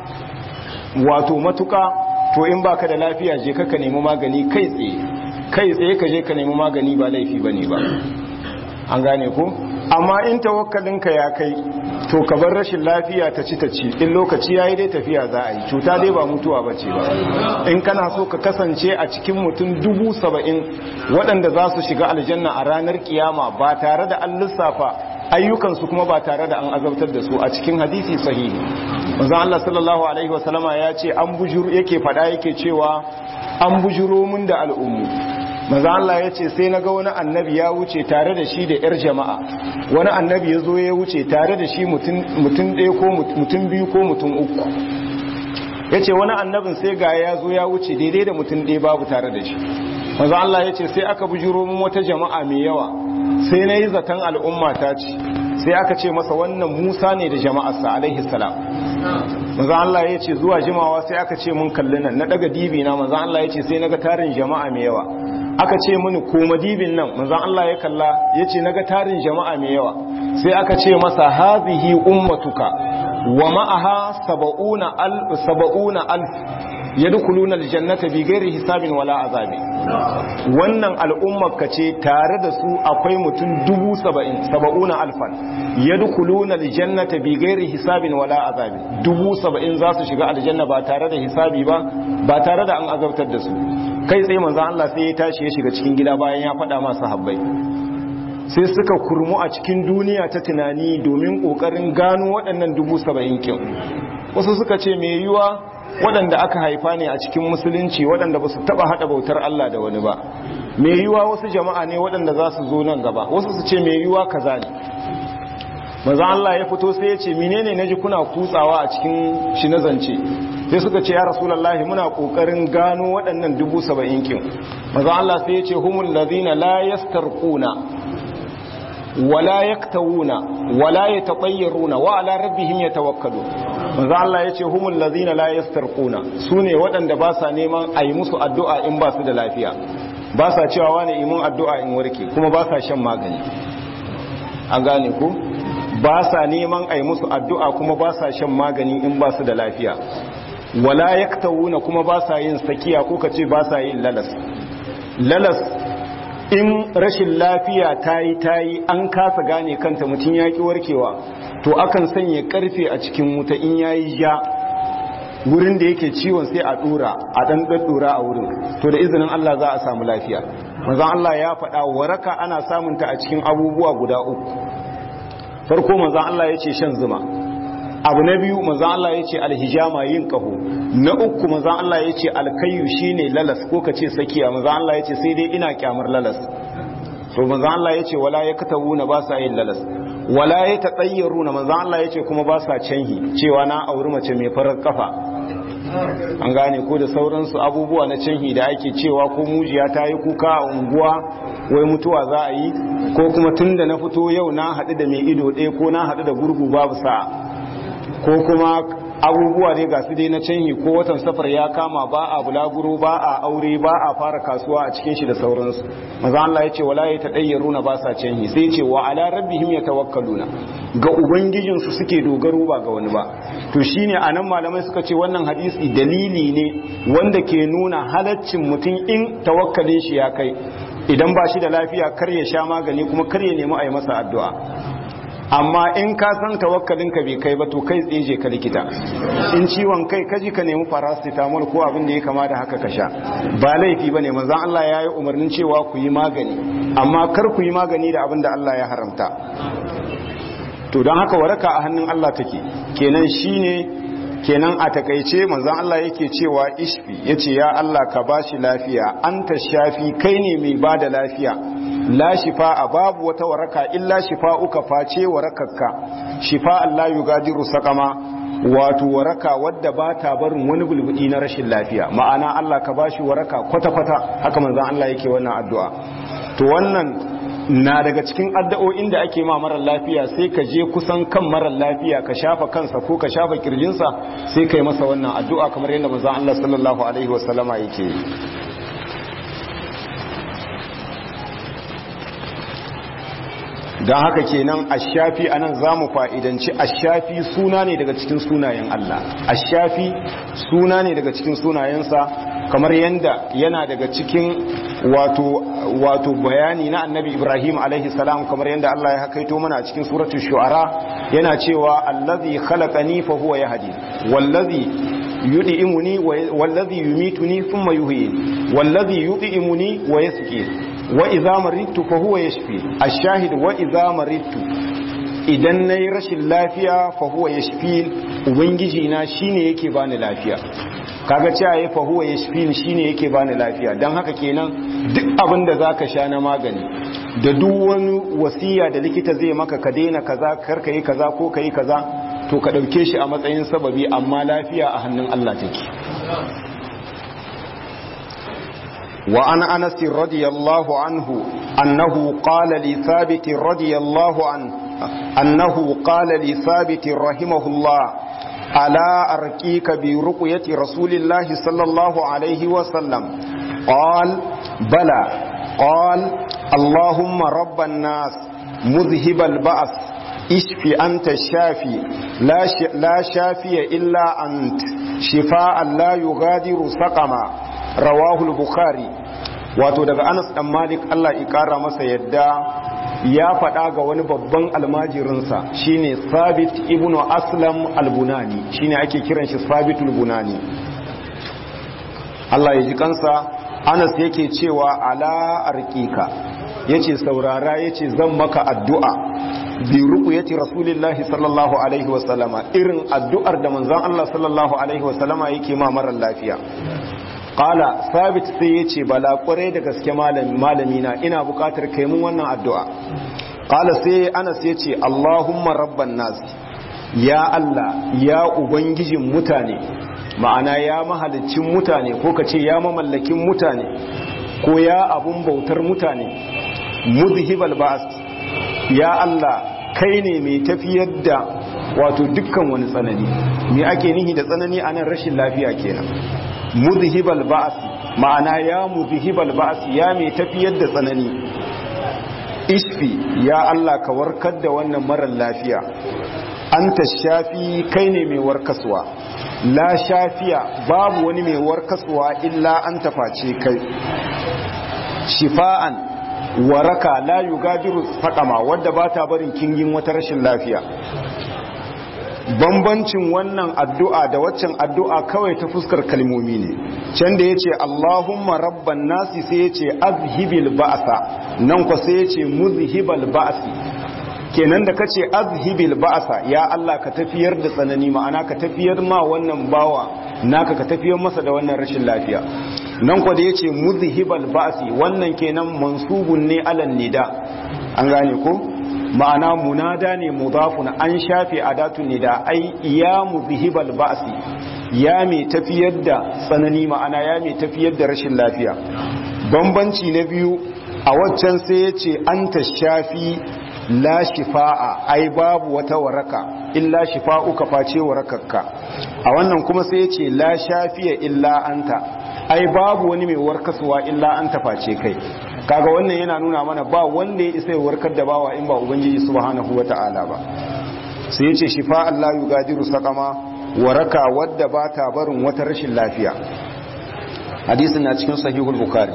A: wato matuka to in baka da lafiya je ka nemi magani kai tsaye kai tsaye ka je ka nemi magani ba laifi bane ba an gane ko amma in tawakkalinka ya kai to ka bar rashin lafiya ta ci ta ci in lokaci yayi dai tafiya za a yi cuta dai ba mutuwa bace ba in kana so ka kasance a cikin mutum dubu saba'in waɗanda za su shiga aljanna a ranar kiyama ba tare da an lissafa ayyukansu kuma ba tare da an azabtar da su a cikin hadisi sahihi manzon Allah sallallahu alaihi wasallama ya ce an bujuru yake faɗa yake cewa an bujuro mun da al'ummu maza Allah ya ce sai na ga wani annabi ya wuce tare da shi da 'yar jama'a wani annabi ya zo ya wuce tare da shi mutum ɗaya ko mutum biyu ko mutum uku ya ce wani annabin sai ga ya zo ya wuce daidai da mutum ɗaya babu tare da shi maza Allah ya ce sai aka bujiro min wata jama'a mai yawa sai na yi zaton al'umma ta ce sai aka ce masa wannan musa ne da jama'arsa alaihi salam maza Allah ya ce zuwa jimawa sai aka ce mun kalli nan na daga dibi na maza Allah ya ce sai naga tarin jama'a mai yawa aka ce mini koma dibin nan maza Allah ya kalla ya ce naga tarin jama'a mai yawa sai aka ce masa hazihi ummatuka wa ma'aha saba'una alf saba'una alf yadkhuluna aljannata bighairi hisabin wala azabi wannan al'ummar ka ce tare da su akwai mutum dubu saba'in saba'una alfan yadkhuluna aljannata bighairi hisabin wala azabi dubu saba'in za su shiga aljanna ba tare da hisabi ba ba tare da an azabtar da su kai tsaye manzo Allah sai ya tashi ya shiga cikin gida bayan ya faɗa masa habbai sai suka kurmu a cikin duniya ta tunani domin ƙoƙarin gano waɗannan dubu saba'in kin wasu suka ce mai yiwa waɗanda aka haifa ne a cikin musulunci waɗanda ba su taɓa haɗa bautar Allah da wani ba mai yiwa wasu jama'a ne waɗanda za su zo nan gaba wasu su ce mai yiwa kaza ne maza Allah ya fito sai ya ce menene naji kuna kutsawa a cikin shi na zance sai suka ce ya rasulullahi muna kokarin gano waɗannan dubu saba'in kin maza Allah sai ya ce humul ladina la yastarquna wala yaktawuna wala yatabayyaruna wa ala rabbihim yatawakkalun maza Allah ya ce humul ladina la yastarquna sune waɗanda ba sa neman a yi musu addu'a in ba su da lafiya ba sa cewa wani imun addu'a in warke kuma ba sa shan magani an gane ku ba sa neman a yi musu addu'a kuma ba sa shan magani in ba su da lafiya wala yaktawuna kuma ba sa yin sakiya ko ka ce ba sa yin lalas lalas in rashin lafiya ta yi ta yi an kasa gane kanta mutum ya ki warkewa to akan sanya karfe a cikin wuta in ya yi ja wurin da yake ciwon sai a dora a dan daddora a wurin to da izinin Allah za a samu lafiya manzon Allah ya faɗa waraka ana samunta a cikin abubuwa guda uku farko manzan Allah ya ce shan zuma abu na biyu manzan Allah ya ce alhijama yin kaho na uku manzan Allah ya ce alkayu shine lalas ko ka ce sakiya manzan Allah ya ce sai dai ina kyamar lalas so manzan Allah ya ce wala ya katabu na ba sa yin lalas wala ya taɗayyaru na manzan Allah ya ce kuma ba sa canhi cewa na auri mace mai farar kafa an gane ko da sauransu abubuwa na canhi da ake cewa ko mujiya ta yi kuka a unguwa wai mutuwa za a yi ko kuma tun da na fito yau na haɗu da mai ido ɗaya ko na haɗu da gurgu babu sa'a ko kuma abubuwa dai ga su dai na canhi ko watan safar ya kama ba a bulaguro ba a aure ba a fara kasuwa a cikin shi da sauransu maza Allah ya ce wala ya taɗayyaru na ba sa canhi sai ce wa ala rabbihim yatawakkaluna ga ubangijin su suke dogaro ba ga wani ba to shine anan malamai suka ce wannan hadisi dalili ne wanda ke nuna halaccin mutum in tawakkalin shi ya kai idan ba shi da lafiya kar ya sha magani kuma kar ya nemi a yi masa addu'a amma in ka san tawakkalinka bai kai ba to kai tseje ka likita in ciwon kai kaji ka nemi paracetamol ko abin da ya kama da haka ka sha ba laifi bane manzon Allah ya yi umarnin cewa ku yi magani amma kar ku yi magani da abin da Allah ya haramta to don haka waraka a hannun Allah take kenan shine kenan a takaice manzon Allah yake cewa ishfi yace ya Allah ka bashi lafiya anta shafi kai ne mai bada lafiya la shifa babu wata waraka illa shifa'uka face warakarka shifa Allah yugadiru sakama wato waraka wadda ba ta barin wani bulbudi na rashin lafiya ma'ana Allah ka bashi waraka kwata-kwata haka manzon Allah yake wannan addu'a to wannan na daga cikin addu'o'in da ake ma marar lafiya sai ka je kusan kan marar lafiya ka shafa kansa ko ka shafa kirjinsa sai ka yi masa wannan addu'a kamar yadda manzon Allah sallallahu alaihi wasallama yake yi don haka kenan ashafi anan za mu fa'idanci ashafi suna ne daga cikin sunayen Allah ashafi suna ne daga cikin sunayensa kamar yadda yana daga cikin wato wato bayani na annabi ibrahim alaihi salam kamar yadda Allah ya hakaito mana a cikin suratul shu'ara yana cewa allazi khalaqani fa huwa yahdi wallazi yud'imuni wallazi yumituni thumma yuhyi wallazi yud'imuni wa yasqi wa idza maridtu fa huwa yashfi ash-shahid wa idza maridtu idan nayi rashin lafiya fa huwa yashfi ubangiji na shine yake bani lafiya kaga cewa ya fa huwa yashfi shine yake bani lafiya dan haka kenan duk abin da zaka sha na magani da duk wani wasiya da likita zai maka ka daina kaza kar ka yi kaza ko ka yi kaza to ka dauke shi a matsayin sababi amma lafiya a hannun Allah take وعن أنس رضي الله عنه أنه قال لثابت رضي الله عنه أنه قال لثابت رحمه الله ألا أرقيك برقية رسول الله صلى الله عليه وسلم قال بلى قال اللهم رب الناس مذهب البأس اشف أنت الشافي لا, لا شافي إلا أنت شفاء لا يغادر سقما rawahul bukhari wato daga anas dan malik Allah ya kara masa yadda ya faɗa ga wani babban almajirinsa shine sabit ibnu aslam albunani shine ake kiran shi sabitul bunani Allah ya ji kansa anas yake cewa ala arqika yace saurara yace zan maka addu'a bi ruqyati rasulillahi sallallahu alaihi wasallama irin addu'ar da manzon Allah sallallahu alaihi wasallama yake ma marar lafiya qala sabit sai yace bala kware da gaske malami malami na ina bukatar kai mun wannan addu'a qala sai Anas yace Allahumma rabban nas ya Allah ya ubangijin mutane ma'ana ya mahalicin mutane ko kace ya mamallakin mutane ko ya abun bautar mutane muzhibal ba'as ya Allah kai ne mai tafiyar da wato dukkan wani tsanani me ake nihi da tsanani anan rashin lafiya kenan muzhibal ba'as ma'ana ya muzhibal ba'as ya mai tafiyar da tsanani ishfi ya Allah ka warkar da wannan marar lafiya anta shafi kai ne mai warkaswa la shafiya babu wani mai warkaswa illa an taface kai shifa'an waraka la yugadiru faqama wadda ba ta barin kingin wata rashin lafiya bambancin wannan addu'a da waccan addu'a kawai ta fuskar kalmomi ne can da yace Allahumma rabban nasi sai yace azhibil ba'sa nan ko sai yace muzhibal ba'si kenan da kace azhibil ba'sa ya Allah ka tafiyar da tsanani ma'ana ka tafiyar ma wannan bawa naka ka tafiyar masa da wannan rashin lafiya nan ko da yace muzhibal ba'si wannan kenan mansubun ne alan nida an gane ko ma'ana munada ne mudafun an shafe adatun nida ai ya muzhibal ba'si ya mai tafiyar da tsanani ma'ana ya mai tafiyar da rashin lafiya bambanci na biyu a waccan sai yace anta shafi la shifa'a ai babu wata waraka illa shifa'uka face warakarka a wannan kuma sai yace la shafiya illa anta ai babu wani mai warkaswa illa anta face kai kaga wannan yana nuna mana ba wanda ya isa ya warkar da bawa in ba ubangiji subhanahu wata'ala ba sai yace shifa'an la yugadiru saqama waraka wadda ba ta barin wata rashin lafiya hadisin na cikin sahihul bukhari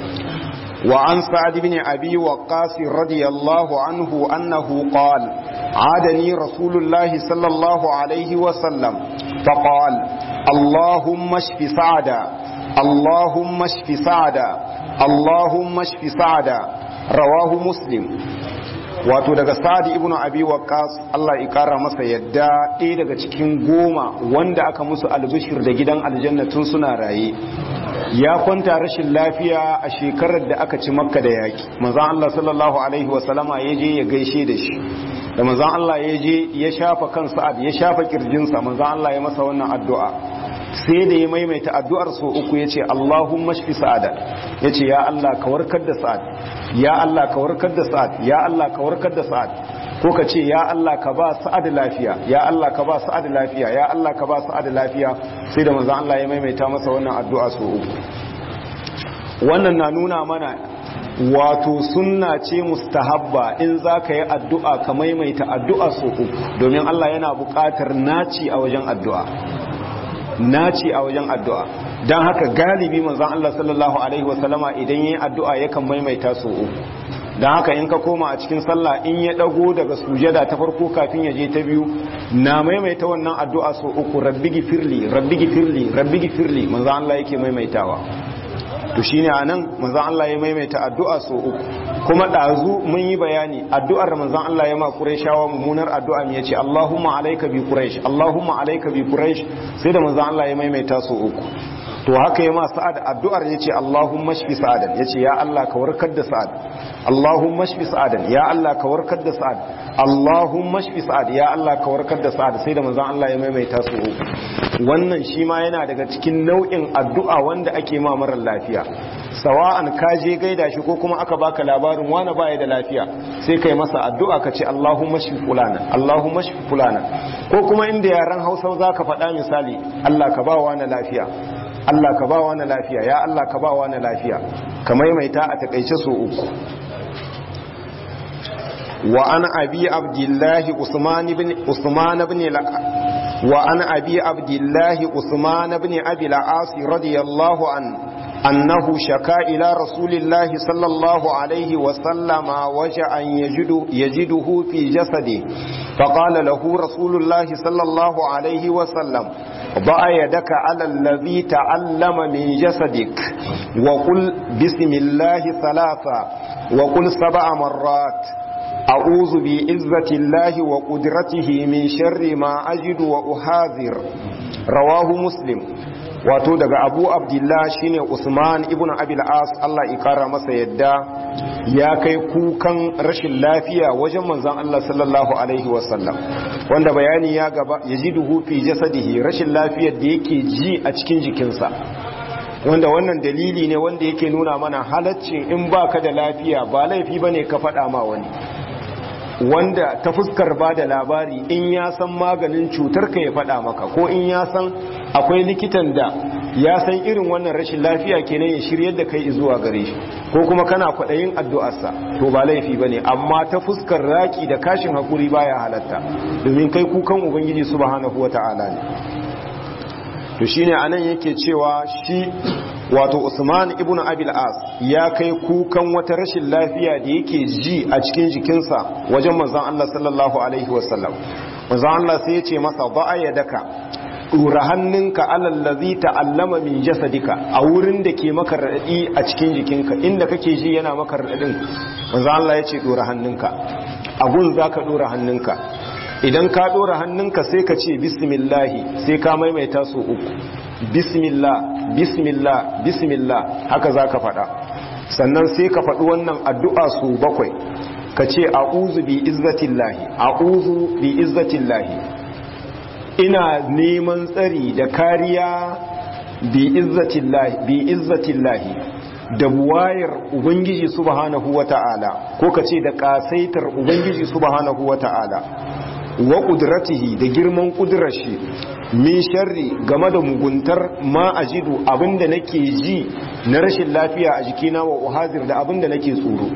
A: وعن سعد بن أبي وقاص رضي الله عنه أنه قال عادني رسول الله صلى الله عليه وسلم فقال اللهم اشف سعدا اللهم اشف سعدا اللهم اشف سعدا رواه مسلم wato daga sa'ad ibn abi waqqas Allah ya kara masa yadda ɗaya daga cikin goma wanda aka musu albishir da gidan aljanna tun suna raye ya kwanta rashin lafiya a shekarar da aka ci makka da yaki manzon Allah sallallahu alaihi wa sallama ya je ya gaishe da shi da manzon Allah ya je ya shafa kan sa'ad ya shafa kirjinsa manzon Allah ya masa wannan addu'a sai da ya maimaita addu'ar so uku ya ce Allahumma shfi sa'ada ya ce ya Allah ka warkar da sa'ad ya Allah ka warkar da sa'ad ya Allah ka warkar da sa'ad ko ka ce ya Allah ka ba sa'ad lafiya ya Allah ka ba sa'ad lafiya ya Allah ka ba sa'ad lafiya sai da manzo Allah ya maimaita masa wannan addu'a so uku wannan na nuna mana wato sunna ce mustahabba in za ka yi addu'a ka maimaita addu'a so uku domin Allah yana buƙatar naci a wajen addu'a naci a wajen addu'a don haka galibi manzan Allah sallallahu Alaihi wasallama idan yi addu'a yakan maimaita so uku don haka in ka koma a cikin sallah in ya ɗago daga sujada ta farko kafin ya je ta biyu na maimaita wannan addu'a so uku rabbi gifirli rabbi gifirli rabbi gifirli manzan Allah yake maimaitawa to shine anan manzan Allah ya maimaita addu'a so uku kuma ɗazu mun yi bayani addu'ar manzan Allah ya ma Qurayshawa mummunar addu'a me yace Allahumma alayka bi Quraysh Allahumma alayka bi Quraysh sai da manzan Allah ya maimaita so uku to haka ya ma Sa'ad addu'ar yace Allahumma shfi Sa'adan yace ya Allah ka warkar da Sa'ad Allahumma shfi Sa'adan ya Allah ka warkar da Sa'ad Allahumma shfi Sa'ad ya Allah ka warkar da Sa'ad sai da manzan Allah ya maimaita so uku wannan shi ma yana daga cikin nau'in addu'a wanda ake ma marar lafiya sawa'an ka je gaida shi ko kuma aka baka labarin wani baya da lafiya sai kai masa addu'a ka ce Allahumma shfi fulana Allahumma shfi fulana ko kuma inda yaran Hausa zaka faɗa misali Allah ka ba wani lafiya Allah ka ba wani lafiya ya Allah ka ba wani lafiya ka maimaita a takaice so uku wa an abi abdullahi usman ibn usman ibn وعن أبي عبد الله عثمان بن أبي العاص رضي الله عنه أنه شكا إلى رسول الله صلى الله عليه وسلم وجعا يجده, يجده في جسده فقال له رسول الله صلى الله عليه وسلم ضع يدك على الذي تعلم من جسدك وقل بسم الله ثلاثا wa qul sab'a marrat a'udhu bi izzati llahi wa qudratihi min sharri ma ajidu wa uhadhir rawahu muslim wato daga abu abdullah shine usman ibn abil as Allah ikara masa yadda ya kai kukan rashin lafiya wajen manzon Allah sallallahu alaihi wasallam wanda bayani ya gaba yajiduhu fi jasadihi rashin lafiyar da yake ji a cikin jikinsa wanda wannan dalili ne wanda yake nuna mana halaccin in baka da lafiya ba laifi bane ka faɗa ma wani wanda ta fuskar ba da labari in ya san maganin cutar ka ya faɗa maka ko in ya san akwai likitan da ya san irin wannan rashin lafiya kenan ya shiryar da kai zuwa gare shi ko kuma kana kwaɗayin addu'arsa to ba laifi ba ne amma ta fuskar raki da kashin hakuri baya halatta domin kai kukan ubangiji subhanahu wa ta'ala ne to shine anan yake cewa shi wato Usman ibn Abil As ya kai kukan wata rashin lafiya da yake ji a cikin jikinsa wajen manzon Allah sallallahu alaihi wasallam manzon Allah sai ya ce masa ba'a yadaka dura hannunka alal ladhi ta'allama min jasadika a wurin da ke maka radadi a cikin jikinka inda kake ji yana maka radadin manzon Allah ya ce dura hannunka a gun zaka dora hannunka idan ka dora hannunka sai ka ce bismillahi sai ka maimaita su uku bismillah bismillah bismillah haka za ka faɗa sannan sai ka faɗi wannan addu'a su bakwai ka ce a'uzu bi izzatillahi a'uzu bi izzatillahi ina neman tsari da kariya bi izzatillahi bi izzatillahi da buwayar ubangiji subhanahu wata'ala ko ka ce da kasaitar ubangiji subhanahu wata'ala wa ƙudratihi da girman ƙudurar shi min sharri game da muguntar ma ajidu abinda nake ji na rashin lafiya a jikina wa uhazir da abinda nake tsoro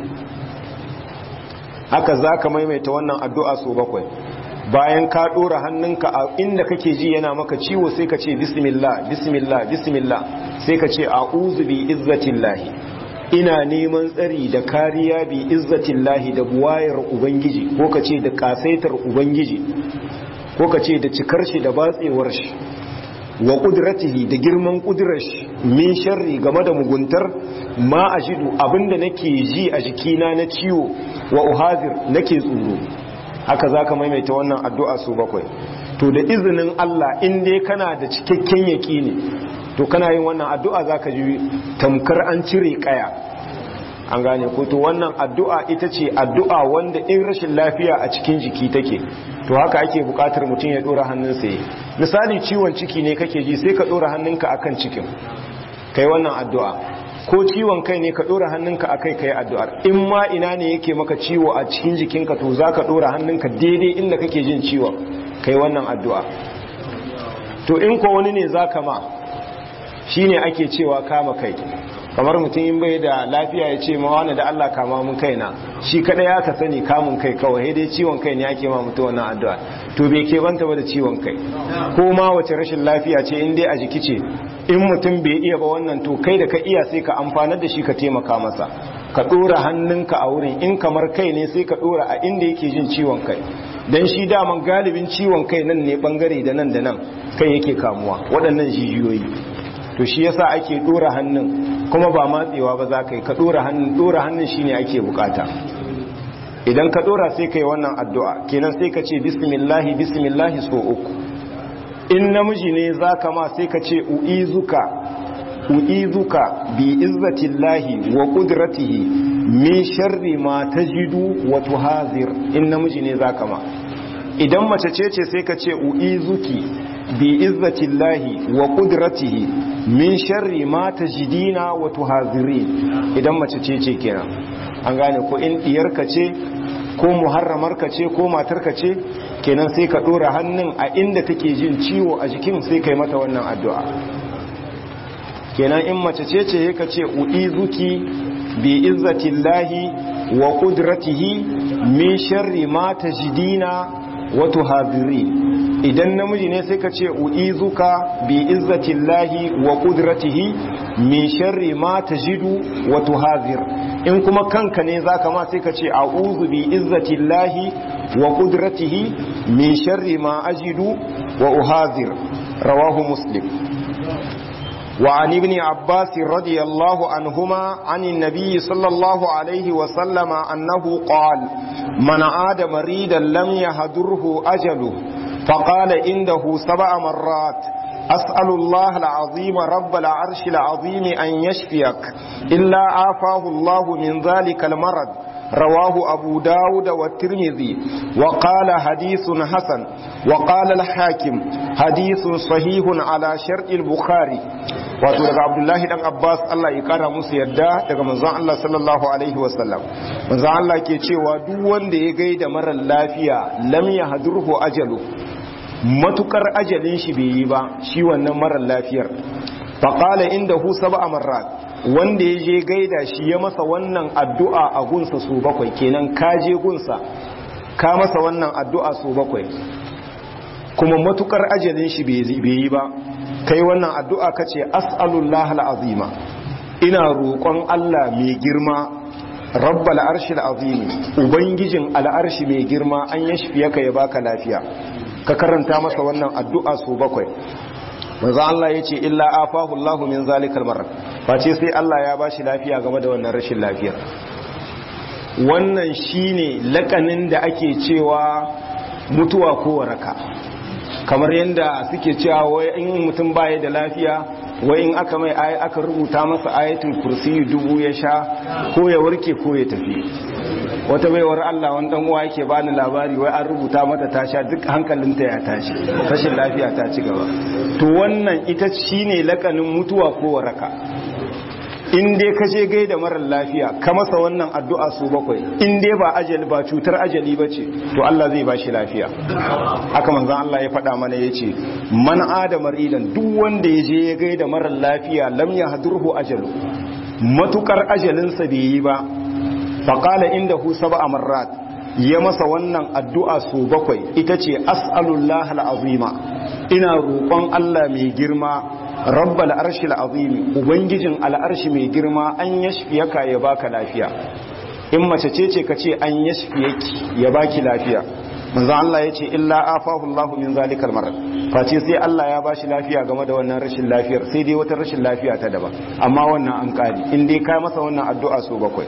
A: haka za ka maimaita wannan addu'a so bakwai bayan ka ɗora hannunka a inda kake ji yana maka ciwo sai ka ce bismillah bismillah bismillah sai ka ce a'udhu bi izzatillahi ina neman tsari da kariya bi izzatillahi da buwayar ubangiji ko ka ce da kasaitar ubangiji ko ka ce da cikar shi da batsewar shi wa kudratihi da girman kudurar shi min sharri game da muguntar ma ajidu abinda nake ji a jikina na ciwo wa uhazir nake tsoro haka zaka maimaita wannan addu'a su bakwai to da izinin Allah in dai kana da cikakken yaƙini to kana yin wannan addu'a zaka ji tamkar an cire kaya an gane ko to wannan addu'a ita ce addu'a wanda in rashin lafiya a cikin jiki take to haka ake bukatar mutum ya dora hannunsa yi misali ciwon ciki ne kake ji sai ka dora hannunka akan cikin kai wannan addu'a ko ciwon kai ne ka dora hannunka akai kai addu'ar in ma ina ne yake maka ciwo a cikin jikinka to zaka dora hannunka daidai inda kake jin ciwon kai wannan addu'a to in ko wani ne zaka ma shine ake cewa kama kai kamar mutum in bai da lafiya ya ce mawana da Allah kama mun kaina shi kada ya ka sani kamun kai kawai dai ciwon kai ne ake ma mutum wannan addu'a to bai ke banta ba da ciwon kai ko ma wace rashin lafiya ce in dai a jiki ce in mutum bai iya ba wannan to kai da ka iya sai ka amfanar da shi ka taimaka masa ka dora hannunka a wurin in kamar kai ne sai ka dora a inda yake jin ciwon kai dan shi daman galibin ciwon kai nan ne bangare da nan da nan kai yake kamuwa waɗannan jijiyoyi to shi yasa ake dora hannun kuma ba matsewa ba za ka yi ka dora hannun dora hannun shine ake bukata idan ka dora sai kai wannan addu'a kenan sai ka ce bismillahi bismillahi so uku in namiji ne za ka ma sai ka ce u'izuka u'izuka bi izzatillahi wa qudratihi min sharri ma tajidu wa tuhazir in namiji ne za ka ma idan mace ce ce sai ka ce u'izuki bi izzatillahi wa qudratihi min sharri ma tajidina wa tuhazirin idan mace ce ce kenan an gane ko in diyarka ce ko muharramarka ce ko matarka ce kenan sai ka dora hannun a inda take jin ciwo a jikin sai kai mata wannan addu'a kenan in mace ce ce ka ce uizuki bi izzatillahi wa qudratihi min sharri ma tajidina wa tuhazirin idan namiji ne sai ka ce u'izuka bi izzatillahi wa qudratihi min sharri ma tajidu wa tuhazir in kuma kanka ne zaka ma sai ka ce a'udhu bi izzatillahi wa qudratihi min sharri ma ajidu wa uhazir rawahu muslim
B: وعن ابن عباس رضي الله عنهما عن النبي صلى الله عليه وسلم أنه قال من عاد مريدا لم يهدره أجله فقال عنده سبع مرات أسأل الله العظيم رب العرش العظيم أن يشفيك إلا عافاه الله من ذلك المرض رواه أبو داود والترمذي وقال حديث حسن وقال الحاكم حديث صحيح على شرط البخاري wato daga abdullahi dan abbas allah ya kara musu yadda daga manzon allah sallallahu alaihi wasallam manzon allah ke cewa duk wanda ya gaida marar lafiya lam yahdurhu ajalu matukar ajalin shi bai yi ba shi wannan marar lafiyar faqala indahu sab'a marrat wanda ya je gaida shi ya masa wannan addu'a a gunsa su bakwai kenan ka je gunsa ka masa wannan addu'a su bakwai kuma matukar ajalin shi bai yi ba kai wannan addu'a ka ce as'alullah al'azima ina roƙon Allah mai girma rabbal arshi al'azimi ubangijin al'arshi mai girma an ya shafiya ka ya baka lafiya ka karanta masa wannan addu'a su bakwai manzo Allah ya ce illa afahu Allahu min zalikal marar face sai Allah ya bashi lafiya game da wannan rashin lafiyar wannan shine lakanin da ake cewa mutuwa ko waraka kamar yadda suke cewa wai in mutum baya da lafiya wai in aka mai aka rubuta masa ayatul kursi dubu ya sha ko ya warke ko ya tafi wata baiwar Allah wani dan uwa yake bani labari wai an rubuta mata ta sha duk hankalinta ya tashi rashin lafiya ta ci gaba to wannan ita shine lakanin mutuwa ko waraka in dai ka je gaida marar lafiya ka masa wannan addu'a su bakwai in dai ba ajali ba cutar ajali ba ce to Allah zai ba shi lafiya haka manzan Allah ya faɗa mana ya ce man adamar idan duk wanda ya je ya gaida marar lafiya lam ya hadurhu ajalu matukar ajalinsa bai yi ba faƙala inda hu saba marrat ya masa wannan addu'a su bakwai ita ce as'alullah al'azima ina roƙon Allah mai girma rabbal arshi al'azimi ubangijin al'arshi mai girma an yashfiyaka ya baka lafiya in mace ce ce ka ce an yashfiyaki ya baki lafiya manzo Allah ya ce illa afahu Allah min zalikal marad face sai Allah ya bashi lafiya game da wannan rashin lafiyar sai dai wata rashin lafiya ta daban amma wannan an kari in dai ka masa wannan addu'a so bakwai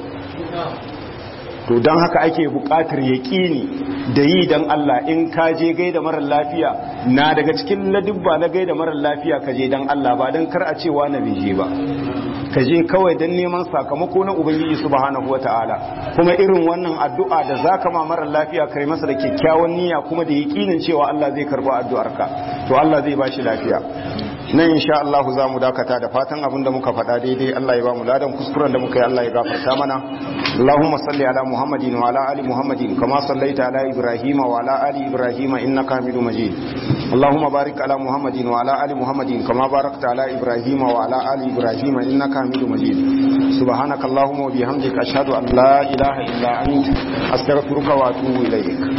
B: to don haka ake buƙatar yaƙini da yi don Allah in ka je gaida marar lafiya na daga cikin ladubba na gaida marar lafiya ka je don Allah ba don kar a cewa na bije ba ka je kawai don neman sakamako na ubangiji subhanahu wata'ala kuma irin wannan addu'a da za ka ma marar lafiya kai masa da kyakkyawan niyya kuma da yaƙinin cewa Allah zai karɓi addu'arka to Allah zai ba shi lafiya nan insha Allah za mu dakata da fatan abinda muka faɗa daidai Allah ya ba mu ladan kuskuren da muka yi Allah ya gafarta mana Allahumma salli ala Muhammadin wa ala ali Muhammadin kama sallaita ala Ibrahim wa ala ali Ibrahim innaka Hamidum Majid Allahumma barik ala Muhammadin wa ala ali Muhammadin kama barakta ala Ibrahim wa ala ali Ibrahim innaka Hamidum Majid Subhanaka Allahumma wa bihamdika ashhadu an la ilaha illa anta astaghfiruka wa atubu ilayk